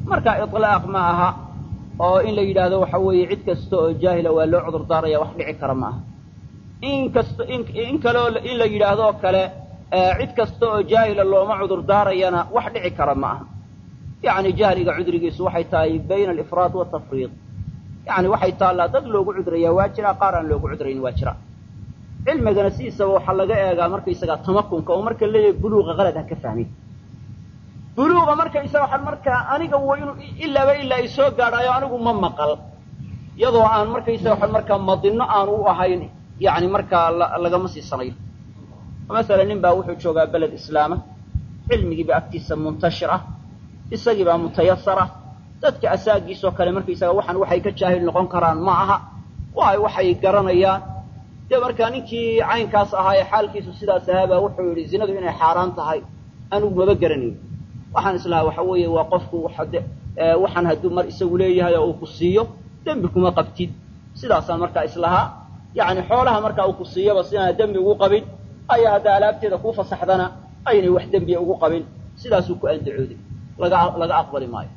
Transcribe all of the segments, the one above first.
marka ilaaq ma aha oo in la yidhaahdo waxa weeye cid kasta oo jaahila waa loo cudur daaraya wax dhici kara ma aha in kasta in kaleo in la yidhaahdo kale cid kasta oo jaahila looma cudur daarayana wax dhici kara ma aha yacni jahliga cudrigiisu waxay tahay bayna alifraad watafriid yani waxay taallaa dad loogu cudrayaa waa jira qaar aan loogu cudrayn waa jira cilmigana sidiisaba waxaa laga eegaa markaysagaa tamakunka oo marka leeyahay buluuqa qalad ha ka fahmin buluuqa markaysaga waxaan markaa aniga wa inuu ilaaba ilaa i soo gaadhaayo anigu ma maqal iyadoo aan markaysaga waxaan markaa madino aanu u ahayn yani markaa lagama siisanayo masalan nin baa wuxuu joogaa beled islaama cilmigiiba agtiisa muntashir ah isagiibaa mutayasara dadka asaagiisoo kale markaysaga waxaan waxay ka jaahil noqon karaan ma aha waay waxay garanayaan dee markaa ninkii caynkaas ahaa ee xaalkiisu sidaas ahaabaa wuxuu yidhi zinadu inay xaaraan tahay anigu maba garanayn waxaan islahaa waxa weeye waa qofku waxaan hadduu mar isagu leeyahay oo uu ku siiyo dembi kuma qabtid sidaasaan markaa islahaa yacni xoolaha markaa uu ku siiyaba sidaana dembi ugu qabin ayaa hadda alaabteeda kuu fasaxdana aynay wax dembiya ugu qabin sidaasuu ku andacooday laga laga aqbali maayo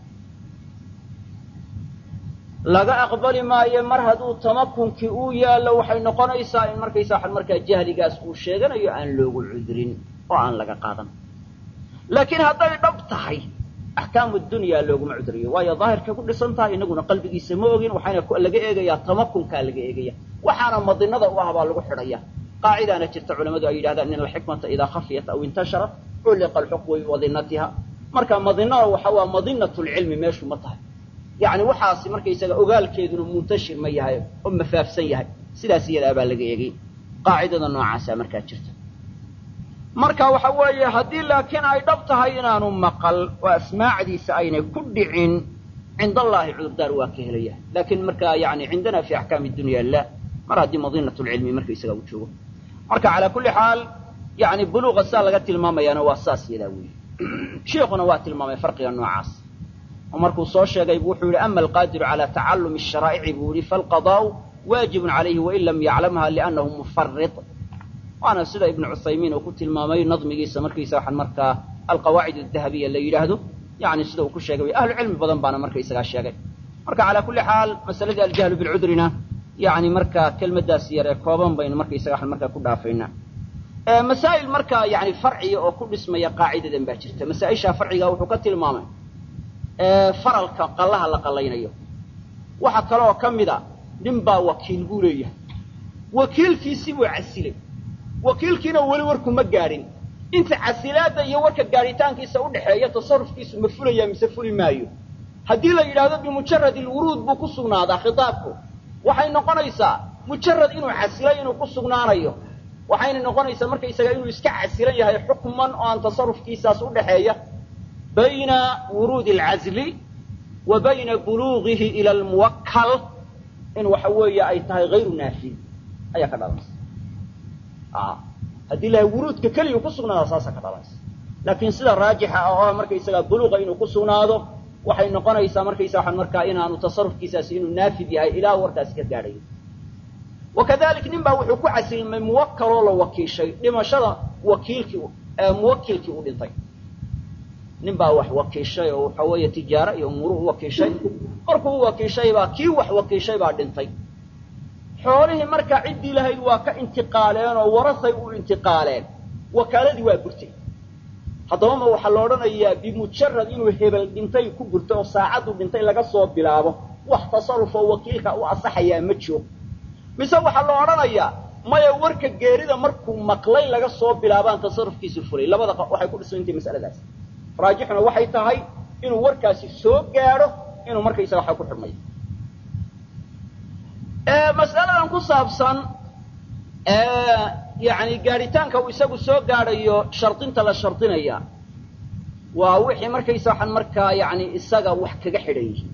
laga aqbali maayo mar hadduu tamakunkii uu yaallo waxay noqonaysaa in markaysa waxan markaa jahligaas uu sheeganayo aan loogu cudrin oo aan laga qaadan laakiin hadday dhab tahay axkaamu dunyaa looguma cudriyo waayo daahirkay ku dhisan tahay inaguna qalbigiisa ma ogin waxaana laga eegayaa tamakunkaa laga eegaya waxaana madinada u ah baa lagu xidhaya qaacidaana jirta culamadu ay yidhahdaan in alxikmata idaa khafiyat aw intasharat culliqa alxukmu bimadinatiha marka madinada waxa waa madinat lcilmi meeshu ma tahay yani waxaasi markaysaga ogaalkeeduna muntashir ma yahay oo mafaafsan yahay sidaas iyadaa baa laga eegay qaacidada noocaasaa markaa jirta marka waxa weeye haddii laakiin ay dhab tahay inaanu maqal oo asmaacdiisa aynay ku dhicin cind allaahi cudurdaar waa ka helaya laakiin markaa yani cindana fi axkaami dunya la mar haddii madinat lcilmi markaysaga uu joogo marka calaa kulli xaal yani buluuqa saa laga tilmaamayaana waa saas yadaa weeye sheikuna waa tilmaamay farqiga noocaas oo markuu soo sheegay bu wuxuu yihi ama alqaadiru calى tacalumi الsharaa'ici buu yihi falqadaau waajibun calayhi wain lam yaclamha liannahu mufarid waana sida ibnu cuthaymiin uu ku tilmaamay nadmigiisa markaysa waxaan markaa alqawaacid adahabiya la yidhaahdo yani sida uu ku sheegay ahlu cilmi badan baana markaysagaa sheegay marka calaa kulli xaal masaladii aljahlu bilcudrina yani markaa kelmadaas yar ee kooban baynu markaysaga waxaan markaa ku dhaafaynaa masaa'il markaa yani farciga oo ku dhismaya qaacidadan baa jirta masaa-isha farciga wuxuu ka tilmaamay faralka qallaha la qallaynayo waxa kaleoo ka mid a nin baa wakiil buu leeyahay wakiilkiisii buu casilay wakiilkiina weli warku ma gaadhin inta casilaadda iyo warka gaadhitaankiisa udhaxeeya tasarufkiisu ma fulaya mise fuli maayo haddii la yidhaahdo bimujarad ilwuruud buu ku sugnaadaa khitaabku waxay noqonaysaa mujarad inuu casilay inuu ku sugnaanayo waxayna noqonaysaa markaysaga inuu iska casilan yahay xukman oo aan tasarufkiisaas udhaxeeya bayna wuruudi alcazli wa bayna buluugihi ila almuwakkal in waxa weeye ay tahay hayru naafid ayaa ka dhalanaysa haddii lahay wuruudka keliya ku sugnaada saasa ka dhalanaysa laakiin sida raajixa ah oo markaysaga buluuqa inuu ku sugnaado waxay noqonaysaa markaysa waxaan markaa inaanu tasarufkiisaasi inuu naafid yahay ilaa warkaasi ka gaadhayo wakadalik nin baa wuxuu ku casilmay muwakkaloo la wakiishay dhimashada wakiilkii muwakilkii u dhintay nin baa wax wakiishay oo waxa weeye tijaaro iyo umuuru u wakiishay markuu u wakiishaybaa kii wax wakiishay baa dhintay xoolihii markaa ciddii lahayd waa ka intiqaaleen oo warasay u intiqaaleen wakaaladii waa burtay haddaba ma waxaa la odhanayaa bimujarad inuu hebel dhintay ku burtay oo saacaddu dhintay laga soo bilaabo wax tasaruf oo wakiilka u asaxayaa ma jiro mise waxaa la odhanayaa maya warka geerida markuu maqlay laga soo bilaabaan tasarufkiisu fulay labada waxay ku dhisantay masaladaas raajixuna waxay tahay inuu warkaasi soo gaadho inuu markaysaga waxa ku xidhmayo mas'aladan ku saabsan yani gaadhitaanka uu isagu soo gaadhayo shardinta la shardinaya waa wixii markaysa waxaan markaa yani isaga wax kaga xidhan yihiin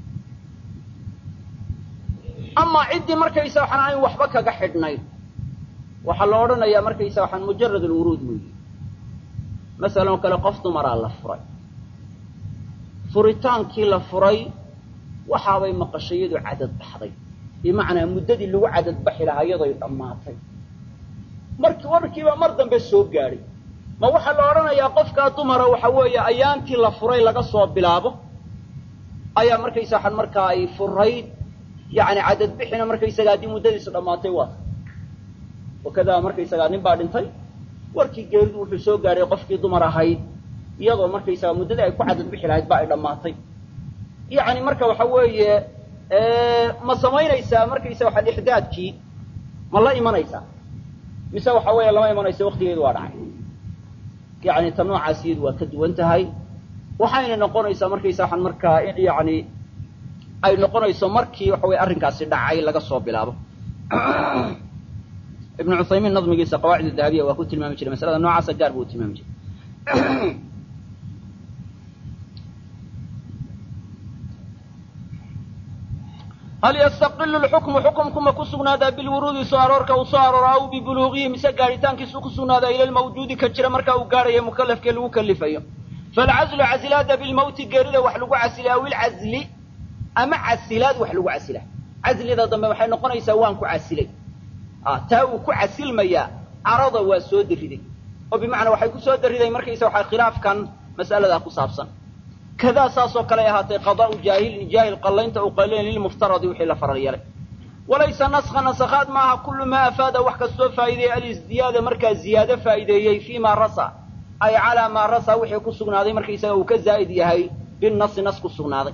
amaa ciddii markaysa waxaan ayn waxba kaga xidhnayn waxaa la odhanayaa markaysa waxaan mujarad alwuruud weeye masalan oo kale qof dumaraa la furay furitaankii la furay waxaabay maqashayadu cadad baxday bimacnaa muddadii lagu cadadbaxi lahaa iyadoy dhammaatay marki warkiiba mar dambe soo gaadhay ma waxaa la odhanayaa qofkaa dumara waxa weeye ayaantii la furay laga soo bilaabo ayaa markaysa waxaan markaa ay furayd yani cadad bixina markaysaga haddii muddadiisu dhammaatay waata wakadaa markaysagaa nin baa dhintay warkii geeridu wuxuu soo gaadhay qofkii dumar ahayd iyadoo markaysaga muddadii ay ku cadad bixi lahayd ba ay dhammaatay yani marka waxa weeye ma samaynaysaa markaysa waxaa ixdaadkii ma la imanaysaa mise waxa weeye lama imanayso waktigeedu waa dhacay yani ta noocaas iyadu waa ka duwan tahay waxayna noqonaysaa markaysa waxaan markaa in yani ay noqonayso markii waxa weye arrinkaasi dhacay laga soo bilaabo ibnu cuthaymiin nadmigiisa qawaacid dahabiya waa ku tilmaami jiray masalada noocaasa gaar buu u tilmaami jiray hal yastaqilu lxukmu xukumku ma ku sugnaadaa bilwuruudi soo aroorka uu soo arooro aw bibuluugihi mise gaadhitaankiisu ku sugnaadaa ila lmawjuudi ka jira marka uu gaadhayo mukalafkee lagu kalifayo falcazlu casilaada bilmawti geerida wax lagu casila aw ilcazli ama casilaad wax lagu casila caslida dambe waxay noqonaysaa waan ku casilay taa uu ku casilmayaa carada waa soo dariday oo bimacnaa waxay ku soo dariday markaysa waxaa khilaafkan mas'aladaa ku saabsan kadaa saasoo kale ay ahaatay qadaa'u jaahilin jaahil qallaynta uu qallayn lilmuftaradi wixii la faral yeelay walaysa naskha nasakhaad maaha kullu maa afaada wax kastoo faa'ideeyey alisdiyaada markaa ziyaado faa'ideeyey fii maa rasa ay calaa maa rasa wixii ku sugnaaday markaysaga uu ka zaa'id yahay binasi nas ku sugnaaday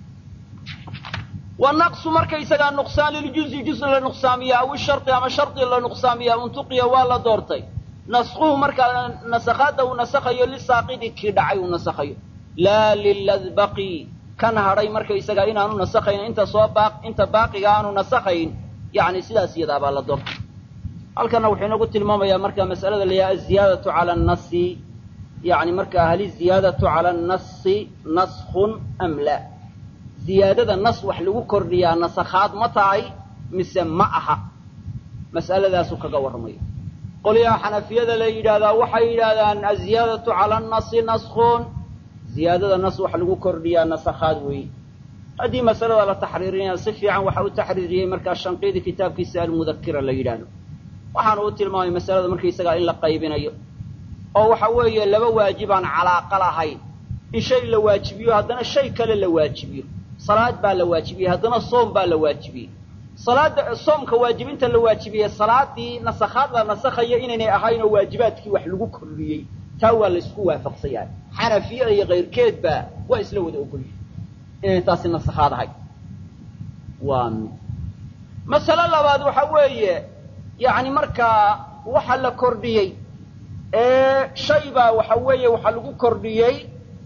wanaqsu markaysagaa nuqsaan liljuzi juz la nuqsaamiya aw ishardi ama shardi la nuqsaamiya untuqiya waa la doortay naskuhu markaa nasakhaadda uu nasakhayo lisaaqidi kii dhacay uu nasakhayo laa liladbaqi kan hadhay markaysagaa inaanu nasakhayn inta soo baa inta baaqiga aanu nasakhayn yani sidaas iyadaa baa la doortay halkana wuxuu inagu tilmaamayaa marka mas'alada la yaha aziyaadatu cala annasi yani markaa hal iziyaadatu cala annasi naskun am la ziyaadada nas wax lagu kordhiyaa nasakhaad ma tahay mise ma aha mas'aladaasu kaga warramayo qolyaha xanafiyada la yidhaahdaa waxay yidhaahdaan aziyaadatu cala annasi naskun ziyaadada nas wax lagu kordhiyaa nasakhaad weeye haddii masalada la taxriirinaya si fiican waxa u taxriiriyey markaa shanqiidi kitaabkiisa almudakira la yidhaahdo waxaanu u tilmaamay masalada markaysagaa in la qaybinayo oo waxa weeye laba waajibaan calaaqa lahayn in shay la waajibiyo haddana shay kale la waajibiyo salaad baa la waajibiyey haddana soom baa la waajibiyey salaada soomka waajibinta la waajibiyey salaadii nasakhaad la nasakhayo inaynay ahayn oo waajibaadkii wax lagu kordhiyey taa waa laysku waafaqsan yahay xanafiyada iyo kayrkeedba waa isla wada ogolyihin inay taasi nasakhaad ahay waa mid masale labaad waxa weeye yacni markaa waxa la kordhiyey shay baa waxa weeye waxa lagu kordhiyey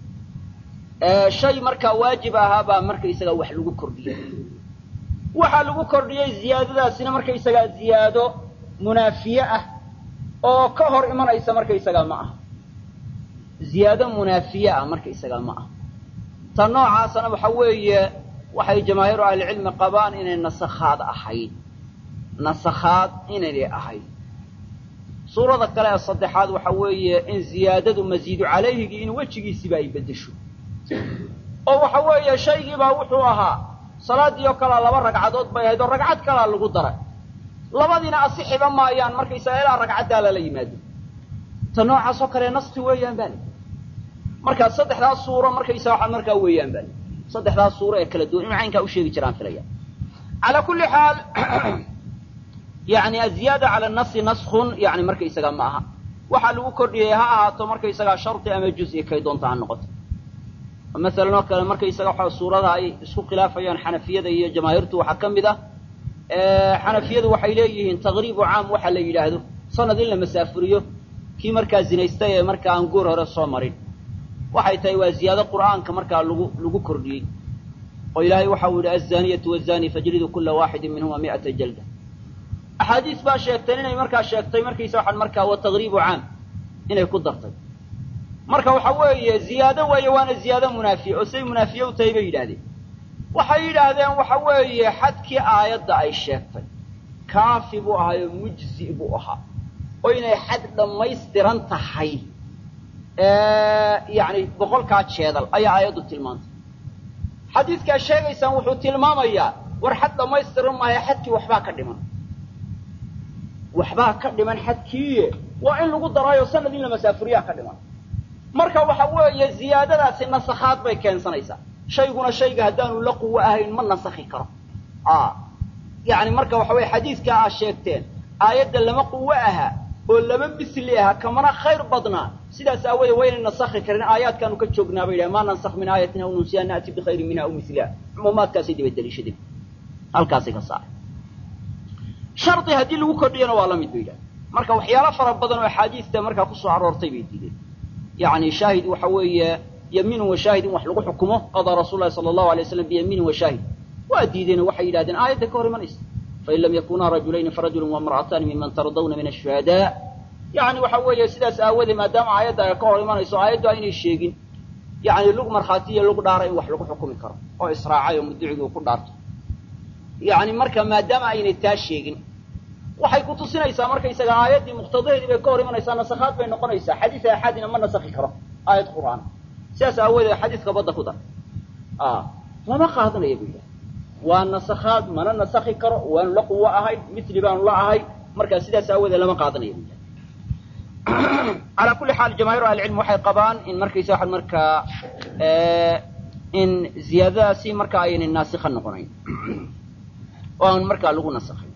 shay markaa waajib ahaa baa markaysaga wax lagu kordhiyey waxaa lagu kordhiyey ziyaadadaasina markaysagaa ziyaado munaafiye ah oo ka hor imanaysa markaysagaa ma aha ziyaado munaafiye ah markaysagaa ma aha ta noocaasana waxa weeye waxay jamaahiiru ahlicilmi qabaan inay nasakhaad ahayd nasakhaad inaynay ahayd suurada kale ee saddexaad waxa weeye in ziyaadadu masiidu calayhigii in wejigiisiba ay beddesho oo waxa weeye shaygiibaa wuxuu ahaa salaaddii oo kalea laba ragcadood bay ahayd oo ragcad kalaa lagu daray labadiina asixiba maayaan markaysaga ilaa ragcaddaa lala yimaado ta noocaas oo kale naski weeyaan baa li markaa saddexdaas suuro markaysa waxaa markaa weeyaan baa li saddexdaas suuro ee kala duwan inu caynkaa u sheegi jiraan filaya calaa kulli xaal yani aziyaada cala nasi naskun yani markaysaga ma aha waxaa lagu kordhiyey ha ahaato markaysagaa shardi ama juz-i kay doonta ha noqoto masalan oo kale markaysaga waxa suurada ay isku khilaafayaan xanafiyada iyo jamaahiirtu waxaa ka mid ah xanafiyadu waxay leeyihiin taqriibu caam waxa la yidhaahdo sanad in la masaafuriyo kii markaa zinaystay ee markaa aan goor hore soo marin waxay tahay waa ziyaado qur'aanka markaa lagu lagu kordhiyey oo ilaahay waxa uu yihi azaniyatu wazani fajlidu kula waaxidin minhuma mi'ata jalda axaadiis baa sheegteen inay markaa sheegtay markaysa waxaan markaa wa taqriibu caam inay ku dartay marka waxa weeye ziyaado weeye waana ziyaado munaafiye oo say munaafiye u tahay bay yidhaahdeen waxay yidhaahdeen waxa weeye xadkii aayadda ay sheegtay kaafi buu ahaayo mujzi buu ahaa oo inay xad dhammaystiran tahay yani boqolkaa jeedal ayaa aayaddu tilmaantay xadiidkaa sheegaysaan wuxuu tilmaamayaa war xad dhammaystiran maayo xadkii waxbaa ka dhiman waxbaa ka dhiman xadkiiye waa in lagu daraayo sanad in la masaafuriyaa ka dhiman marka waxa weeye ziyaadadaasi nasakhaad bay keensanaysaa shayguna shayga haddaanu la quwo ahayn ma nasakhi karo yani marka waxa weye xadiidkaa aad sheegteen aayadda lama quwo aha oo lama misli aha kamana khayr badnaa sidaas aawoodee waynay nasakhi karin aayaadkaanu ka joognaa bay yidhaha maa nansakh min aayatin aw nunsiha na'ti bikhayrin minha aw miliha cumuumaadkaasay daba daliishadeen halkaasay ka saaray shardi haddii lagu kordhiyana waa la mid bay yidhaha marka waxyaalo fara badan oo axaadiista markaa kusoo aroortay bay diideen yani shaahid waxa weeye yamiinun wa shaahid in wax lagu xukumo qadaa rasul lahi sala allahu alay waslam biyamiinin wa shaahid waa diideen oo waxay yidhahdeen aayadda ka hor imanaysa fain lam yakunaa rajulayni farajulun wamra'ataani miman tardawna min ashuhadaa yani waxa weeye sidaas aawadee maadaama aayadda ay ka hor imanayso aayaddu aynay sheegin yani lug markhaati iyo lug dhaara in wax lagu xukumi karo oo israacay oo mudducigii uu ku dhaarto yani marka maadaama aynay taa sheegin waxay ku tusinaysaa markaysaga aayaddii muqtadaheedii bay ka hor imanaysaa nasakhaad bay noqonaysaa xadiis axadina ma nasakhi karo aayad qur'aan sidaas aawoodee xadiiska badda ku dar lama qaadanaya bu yidhaha waa nasakhaad mana nasakhi karo waanu la quwo ahayn mitli baanu la ahay markaa sidaas aawoodee lama qaadanaya bu yidhaha calaa kulli xaal jamaahiru ahlicilm waxay qabaan in markaysa waxaan markaa in ziyaadadaasi marka aynay naasikha noqonayn oo aan markaa lagu nasakhay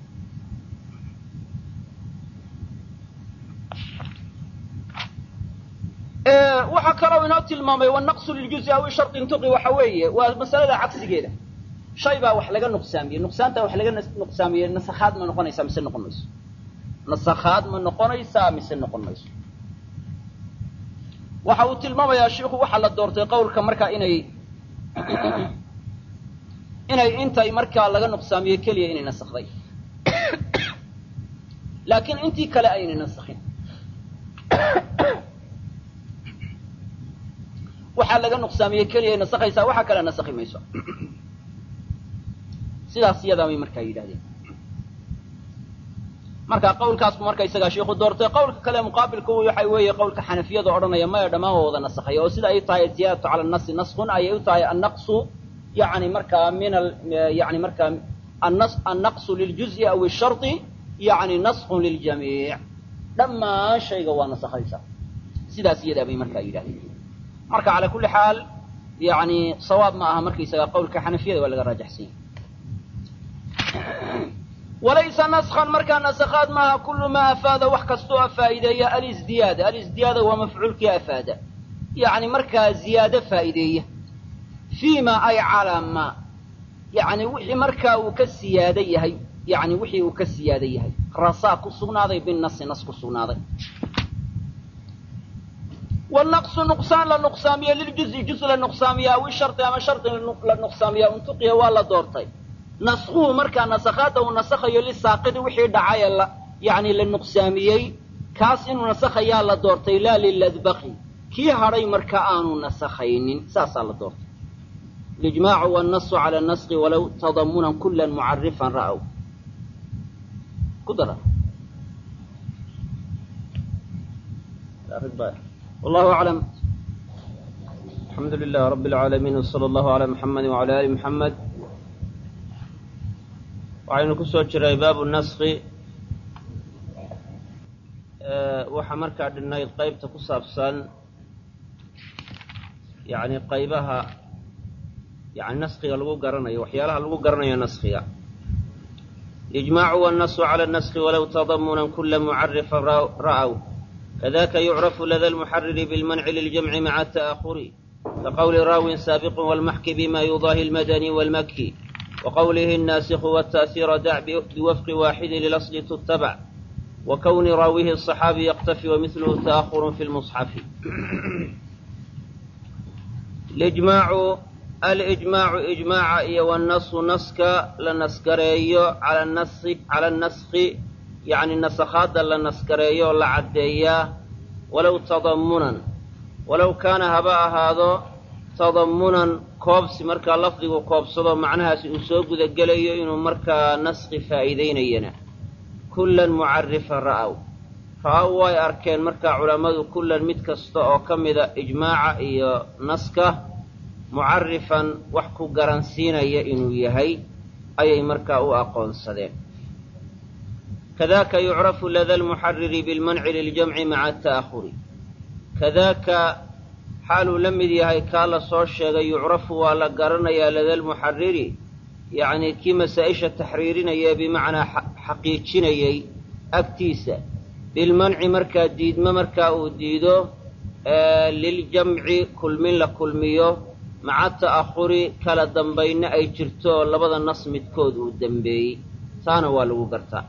waxaa kaloo inoo tilmaamay wanaqsu liljuzi aw shardi intuqi waxa weeye waa masalada cagsigeeda shay baa wax laga nuqsaamiyey nuqsaanta wax laga nuqsaamiyey nasakhaad ma noqonaysaa mise noqon mayso nasakhaad ma noqonaysaa mise noqon mayso waxa uu tilmaamayaa shiiku waxaa la doortay qawlka markaa inay inay intay markaa laga nuqsaamiyey keliya inay nasakday laakiin intii kale aynay nasakhin waxaa laga nuqsaamiyey keliya nasakhaysaa waxa kale nasakhi mayso sidaas iyadaa bay markaa yidhahdeen marka qawlkaasbu marka isagaa shiiku doortay qawlka kale muqaabilku waxa weeye qawlka xanafiyada odhanaya maya dhammaan waa wada nasakhaya oo sida ay tahay ziyaadatu cala nasi naskun ayay u tahay annaqsu yani markaa min yani markaa annaqsu liljuzi aw shardi yani naskun liljamiic dhammaan shayga waa nasakhaysa sidaas iyadaa bay markaa yidhahdeen marka calaa kulli xaal yani sawaab ma aha markaysaga qawlka xanafiyada waa laga raajaxsan yahy walaysa naskan markaa nasakhaad maaha kullu maa afaada wax kastoo afaa'ideeya alisdiyaada alisdiyaada waa mafcuulkii afaada yani markaa ziyaado faa'ideeya fii ma ay calaa ma yani wixii markaa uu ka siyaado yahay yani wixii uu ka siyaado yahay rasaa ku sugnaaday binasi nas ku sugnaaday wanaqsu nuqsaan la nuqsaamiya liljuzi juz la nuqsaamiya aw ishardi ama shardi la nuqsaamiya untuqiya waa la doortay naskuhu markaa nasakhaadda uu nasakhayo lisaaqidi wixii dhacay la yani la nuqsaamiyey kaas inuu nasakhayaa la doortay laa liladbaqi kii hadhay marka aanu nasakhaynin saasaa la doortay lijmaacu wanasu cala naski walow tadamunan kulan mucarifan ra'w ku dara والله أعلم الحمد لله رب العالمين وصلى الله على محمد وعلى آل محمد waxaynu ku soo jiray baabu naski waxaa markaa dhinayd qaybta ku saabsan yani qaybaha yani naskiga lagu garanayo waxyaalaha lagu garanayo naskiga ijmaacu wanasu cala naski walow tadamunan kula mucarifan ra'w kadaka yucrafu lada lmuxariri bilmanci liljamci maca ta'ahuri kaqowli raawin saabiqin walmaxki bima yudaahi lmadani walmaki وqwlh الناaسk والتأثير dع بوفق واxد للأصل تتبع وkون raaوiه الصحاaبي يقتفي ومثله تأخر في المصحف الإجماع إجماع iyo والنص نska la naskareeyo calى النسk yani نسkhaada la naskareeyo la cadeeyaa walow تضمنا walow kaana haba ahaado tadamunan koobsi markaa lafdigu koobsado macnahaasi uu soo gudagelayo inuu markaa naski faa'iidaynayana kullan mucarifan ra'aw ra'aw way arkeen markaa culammadu kullan mid kasta oo ka mida ijmaaca iyo naska mucarifan wax ku garansiinaya inuu yahay ayay markaa u aqoonsadeen kadaaka yucrafu lada lmuxariri bilmanci liljamci maca ta'ahuri kadaaka xaaluu la mid yahay kaa la soo sheegay yucrafu waa la garanayaa ladalmuxariri yacnii kii masaa-isha taxriirinaya bimacnaa xaqiijinayay agtiisa bilmanci markaa diidmo markaa uu diido liljamci kulmin la kulmiyo maca ta'ahuri kala dambaynna ay jirto oo labada nas midkood uu dembeeyey taana waa lagu gartaa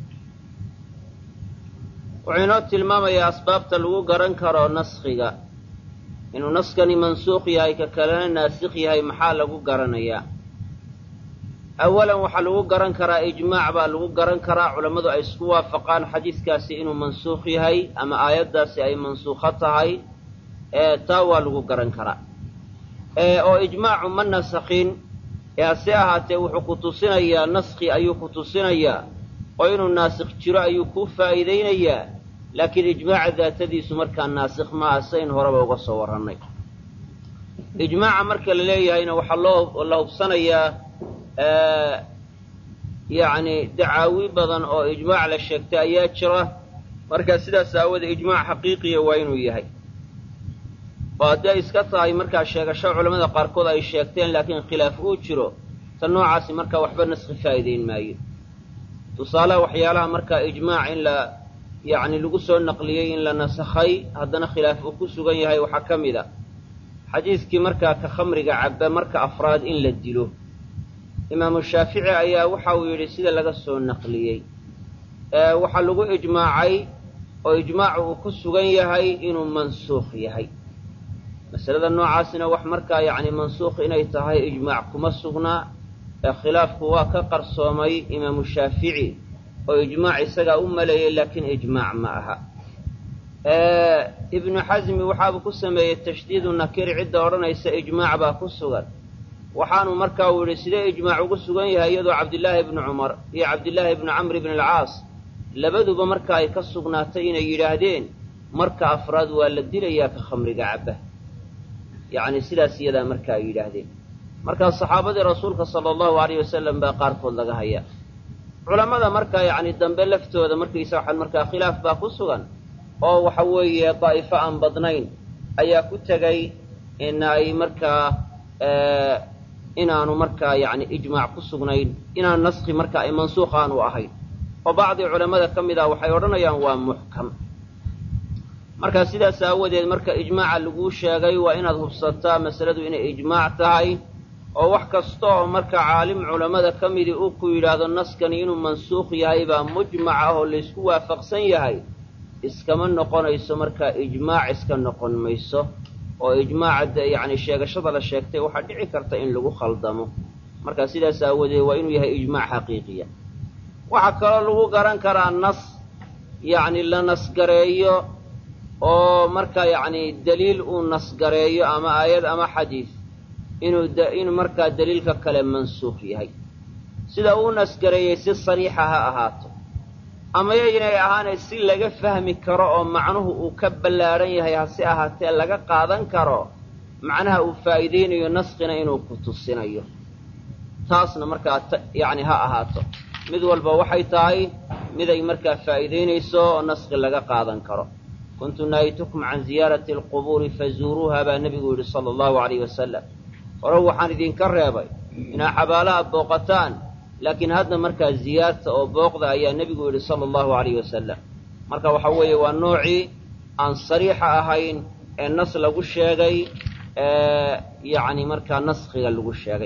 wuxuu inoo tilmaamayaa asbaabta lagu garan karo naskhiga inuu naskani mansuukh yahay ka kalena naasikh yahay maxaa lagu garanayaa awalan waxaa lagu garan karaa ijmaac baa lagu garan karaa culammadu ay isku waafaqaan xadiiskaasi inuu mansuukh yahay ama aayaddaasi ay mansuukho tahay taa waa lagu garan karaa oo ijmaacu ma nasakhin ee hase ahaatee wuxuu ku tusinayaa naskhi ayuu ku tusinayaa oo inuu naasikh jiro ayuu kuu faa'iidaynayaa laakiin ijmaaca daatadiisu markaa naasikh maaha sayn horeba uga soo warrannay ijmaaca marka la leeyahayna waxaa loo la hubsanayaa yacni dacaawi badan oo ijmaac la sheegtay ayaa jira marka sidaas aawoodee ijmaac xaqiiqiya waa inuu yahay oo haddii ay iska tahay markaa sheegasho culamada qaarkood ay sheegteen laakiin khilaaf uu jiro ta noocaasi markaa waxba naskhi faa'iidayn maayo tusaalaha waxyaalaha markaa ijmaac in la yacni lagu soo naqliyey in la nasakhay haddana khilaaf uu ku sugan yahay waxaa ka mid a xadiiskii markaa ka khamriga cabba marka afraad in la dilo imaamu shaafici ayaa waxa uu yidhi sida laga soo naqliyey waxaa lagu ijmaacay oo ijmaacu uu ku sugan yahay inuu mansuukh yahay masalada noocaasina wax markaa yacni mansuukh inay tahay ijmaac kuma sugnaa ee khilaafku waa ka qarsoomay imaamu shaafici oo ijmaac isagaa u maleeyey laakiin ijmaac ma aha ibnu xasmi waxaabuu ku sameeyey tashdiidu nakiri cidda odhanaysa ijmaac baa ku sugan waxaanu markaa uu yidhi sidee ijmaac ugu sugan yahay iyadoo cabdillaahi ibnu cumar iyo cabdillaahi ibnu camr ibn alcaas labaduba marka ay ka sugnaatay inay yidhaahdeen marka afraad waa la dilayaa ka khamriga cabba yacni sidaas iyadaa marka ay yidhaahdeen markaa saxaabadii rasuulka sala allahu alayh wasalam baa qaarkood laga hayaa culammada markaa yacni dambe laftooda markaysa waxaan markaa khilaaf baa ku sugan oo waxa weeye daa'ifo aan badnayn ayaa ku tegay in ay markaa inaanu markaa yacni ijmaac ku sugnayn inaan naskhi marka ay mansuukh aanu ahayn oo bacdii culammada ka mid ah waxay odhanayaan waa muxkam markaa sidaas aawadeed marka ijmaaca laguu sheegay waa inaad hubsataa masaladu inay ijmaac tahay oo wax kasta oo marka caalim culammada ka midii uu ku yidhaahdo naskani inuu mansuukh yahay baa mujmac ah oo laysku waafaqsan yahay iskama noqonayso markaa ijmaac iska noqon mayso oo ijmaaca yacni sheegashada la sheegtay waxaa dhici karta in lagu khaldamo marka sidaas aawadeed waa inuu yahay ijmaac xaqiiqiya waxaa kaloo lagu garan karaa nas yacni la nasgareeyo oo marka yacni daliil uu nasgareeyo ama aayad ama xadiis inuu inuu markaa daliilka kale mansuukh yahay sida uu nasgareeyey si sariixa ha ahaato ama yaynay ahaanay si laga fahmi karo oo macnuhu uu ka ballaadhan yahay hase ahaatee laga qaadan karo macnaha uu faa'iidaynayo naskina inuu ku tusinayo taasna markaa yacni ha ahaato mid walba waxay tahay miday markaa faa'iidaynayso oo naski laga qaadan karo kuntu naahitukum can ziyaarati alqubuuri fazuuruuha baa nebigu yidhi sala allahu alayh wasalam hore waxaan idinka reebay inaa xabaalaha booqataan laakiin hadda markaa ziyaarta oo booqda ayaa nebigu yidhi sala allahu alayh wasalam marka waxa weeye waa noocii aan sariixa ahayn ee nas lagu sheegay yacni markaa naskhiga lagu sheegay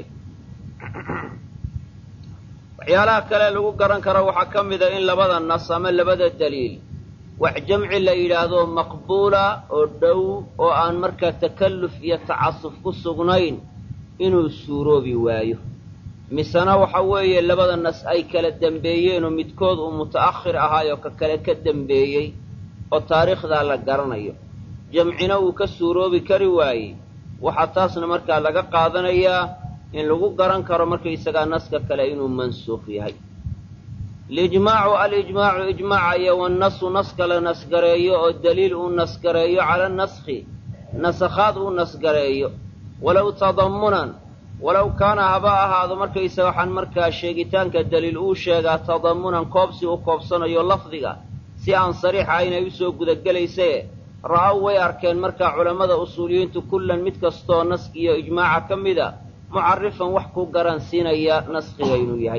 waxyaalaha kale lagu garan karo waxaa ka mida in labada nas ama labada daliil wax jamci la yidhaahdo maqbuula oo dhow oo aan markaa takalluf iyo tacasuf ku sugnayn inuu suuroobi waayo misena waxa weeye labada nas ay kala dembeeyeenoo midkood uu muta'akhir ahaayoo ka kale ka dembeeyey oo taariikhdaa la garanayo jamcina uu ka suuroobi kari waayey waxaa taasna markaa laga qaadanayaa in lagu garan karo markaysagaa naska kale inuu mansuukh yahay alijmaacu alijmaacu ijmaaca iyo wannasu naska la nasgareeyo oo daliil uu nasgareeyo cala naskhi nasakhaad uu nasgareeyo walow tadammunan walow kaana haba ahaado markaysa waxaan markaa sheegitaanka daliil uu sheegaa tadammunan koobsi u koobsanayo lafdiga si aan sariixa aynay usoo gudagelaysae ra'aw way arkeen markaa culammada usuuliyiintu kullan mid kastoo naski iyo ijmaaca ka mida mucarifan wax ku garansiinaya naskiga inuu yahay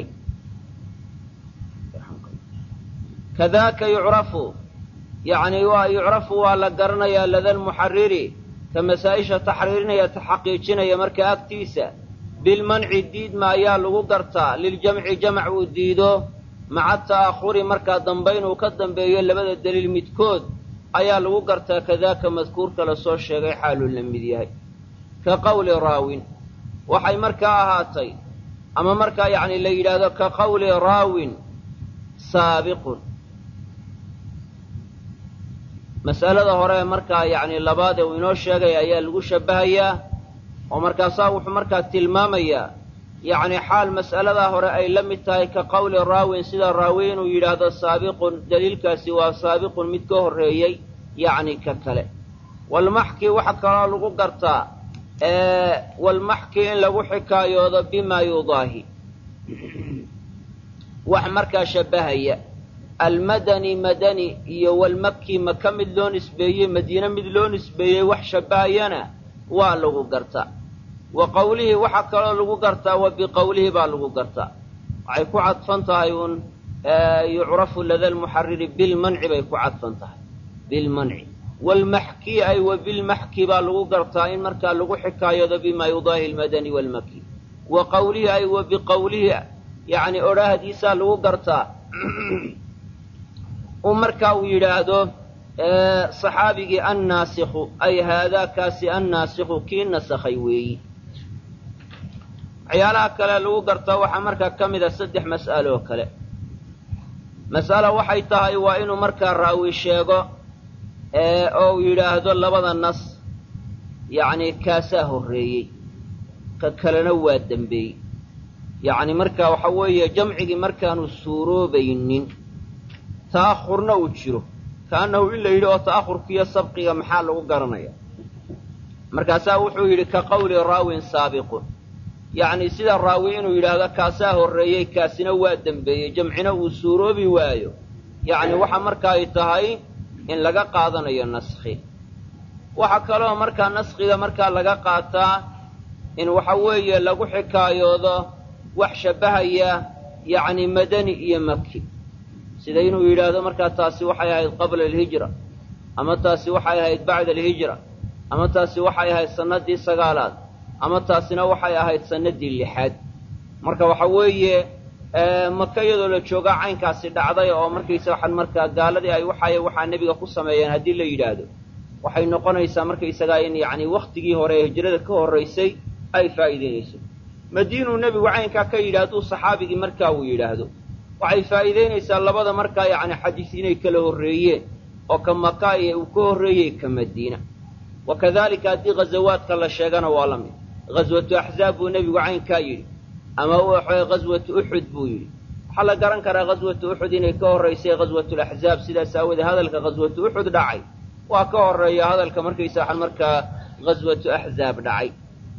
kadaaka yucrafu yacni waa yucrafu waa la garanayaa lada lmuxariri ka masaa-isha taxriirinaya taxaqiijinaya markaa agtiisa bilmanci diidma ayaa lagu gartaa liljamci jamac uu diido maca ta'ahuri markaa dambayn uu ka dambeeyo labada daliil midkood ayaa lagu gartaa kadaaka madkuurka lasoo sheegay xaaluu la mid yahay ka qawli raawin waxay markaa ahaatay ama markaa yacni la yidhaahdo ka qawli raawin saabiqun mas'alada hore markaa yacni labaad ee uu inoo sheegay ayaa lagu shabbahayaa oo markaasaa wuxuu markaa tilmaamayaa yacni xaal mas'aladaa hore ay la mid tahay ka qawli raawin sida raawi inuu yidhaahdo saabiqun daliilkaasi waa saabiqun mid ka horreeyey yacni ka kale walmaxki waxa kaloo lagu gartaa walmaxki in lagu xikaayoodo bimaa yudaahi wax markaa shabbahaya almadani madani iyo walmaki maka mid loo nisbeeyey madiine mid loo nisbeeyey wax shabbahayana waa lagu gartaa wa qawlihii waxaa kaloo lagu gartaa wa biqowlihi baa lagu gartaa waxay ku cadfan tahay uun yucrafu lada lmuxariri bilmanci bay ku cadfan tahay bilmanci waalmaxki ay wa bilmaxki baa lagu gartaa in markaa lagu xikaayoodo bimaa yudaahi almadani waalmaki wa qawlihi ay wa biqowlihi yacni odhaahdiisaa lagu gartaa u markaa uu yidhaahdo saxaabigii annaasikhu ay haadaakaasi annaasikhu kii nasakhay weeyi waxyaalaha kale lagu gartaa waxaa markaa ka mid a saddex mas'alo oo kale mas'alo waxay tahay waa inuu markaa raawi sheego oo uu yidhaahdo labada nas yacni kaasaa horreeyey ka kalena waa dembeeyey yacni marka waxa weeye jamcigii markaanu suuroobaynin ta'ahurna uu jiro kaannahu in la yidhi oo ta'ahurkiiyo sabqiga maxaa lagu garanaya markaasaa wuxuu yidhi ka qawli raawin saabiqun yacni sida raawi inuu yidhaahdo kaasaa horreeyey kaasina waa dembeeyey jamcina uu suuroobi waayo yacni waxa marka ay tahay in laga qaadanayo naskhi waxaa kaloo markaa naskhiga markaa laga qaataa in waxa weeye lagu xikaayoodo wax shabbahaya yacni madani iyo maki sida inuu yidhaahdo markaa taasi waxay ahayd qabla alhijra ama taasi waxay ahayd bacda alhijra ama taasi waxay ahayd sannaddii sagaalaad ama taasina waxay ahayd sannaddii lixaad marka waxa weeye maka iyadoo la joogaa caynkaasi dhacday oo markaysa waxaan markaa gaaladii ay waxay waxaa nebiga ku sameeyeen haddii la yidhaahdo waxay noqonaysaa markaysagaa in yacni wakhtigii hore ee hijrada ka horraysay ay faa'iidaynayso madiinuu nebigu caynkaa ka yidhi hadduu saxaabigii markaa uu yidhaahdo waxay faa'iidaynaysaa labada markaa yacni xadiis inay kala horreeyeen oo ka maka iyo uu ka horreeyey ka madiina wa kadalika haddii ghazawaadka la sheegana waa la mid ghaswatu axzaab buu nebigu caynkaa yidhi ama waxaway ghaswatu uxud buu yidhi waxaa la garan karaa ghaswatu uxud inay ka horraysay ghaswatulaxzaab sidaas aawoodee hadalka ghaswatu uxud dhacay waa ka horreeya hadalka markaysa waxaan markaa ghaswatu axzaab dhacay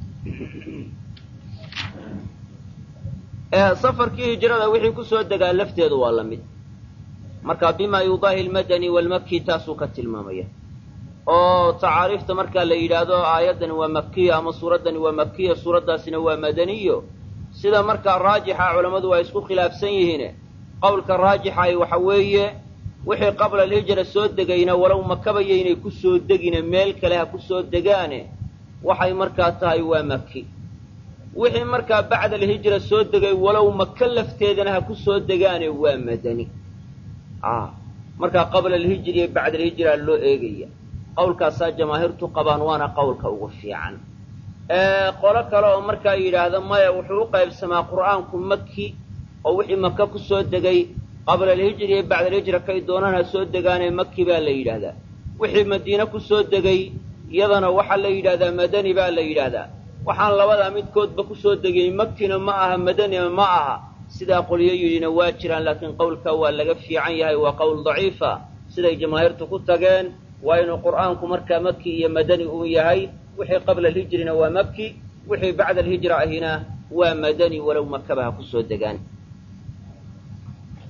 safarkii hijrada wixii ku soo degaa lafteedu waa la mid marka bima yudaahi almadani waalmaki taasuu ka tilmaamaya oo tacaariifta markaa la yidhaahdo aayaddani waa makiya ama suuraddani waa makiya suuraddaasina waa madaniyo sida markaa raajixa culammadu waa isku khilaafsan yihiine qowlka raajixaay waxa weeye wixii qabla alhijra soo degayna walow makabaya inay ku soo degine meel kale ha ku soo degaane waxay markaa tahay waa maki wixii markaa bacda alhijra soo degay walow maka lafteedana ha ku soo degaane waa madani markaa qabla alhijri iyo bacda alhijra loo eegaya qawlkaasaa jamaahiirtu qabaan waana qawlka ugu fiican qolo kale oo markaa yidhaahda maya wuxuu u qaybsamaa qur'aanku maki oo wixii maka ku soo degay qabla alhijri iyo bacda alhijra kay doonaan ha soo degaane maki baa la yidhaahdaa wixii madiine ku soo degay iyadana waxaa la yidhahdaa madani baa la yidhaahdaa waxaan labadaa midkoodba ku soo degay makina ma aha madanina ma aha sidaa qolyo yidhina waa jiraan laakiin qowlka waa laga fiican yahay waa qowl daciifa siday jamaahiirtu ku tageen waa inuu qur'aanku markaa maki iyo madani uu yahay wixii qabla alhijrina waa maki wixii bacda alhijra ahina waa madani walow makaba ha ku soo degaan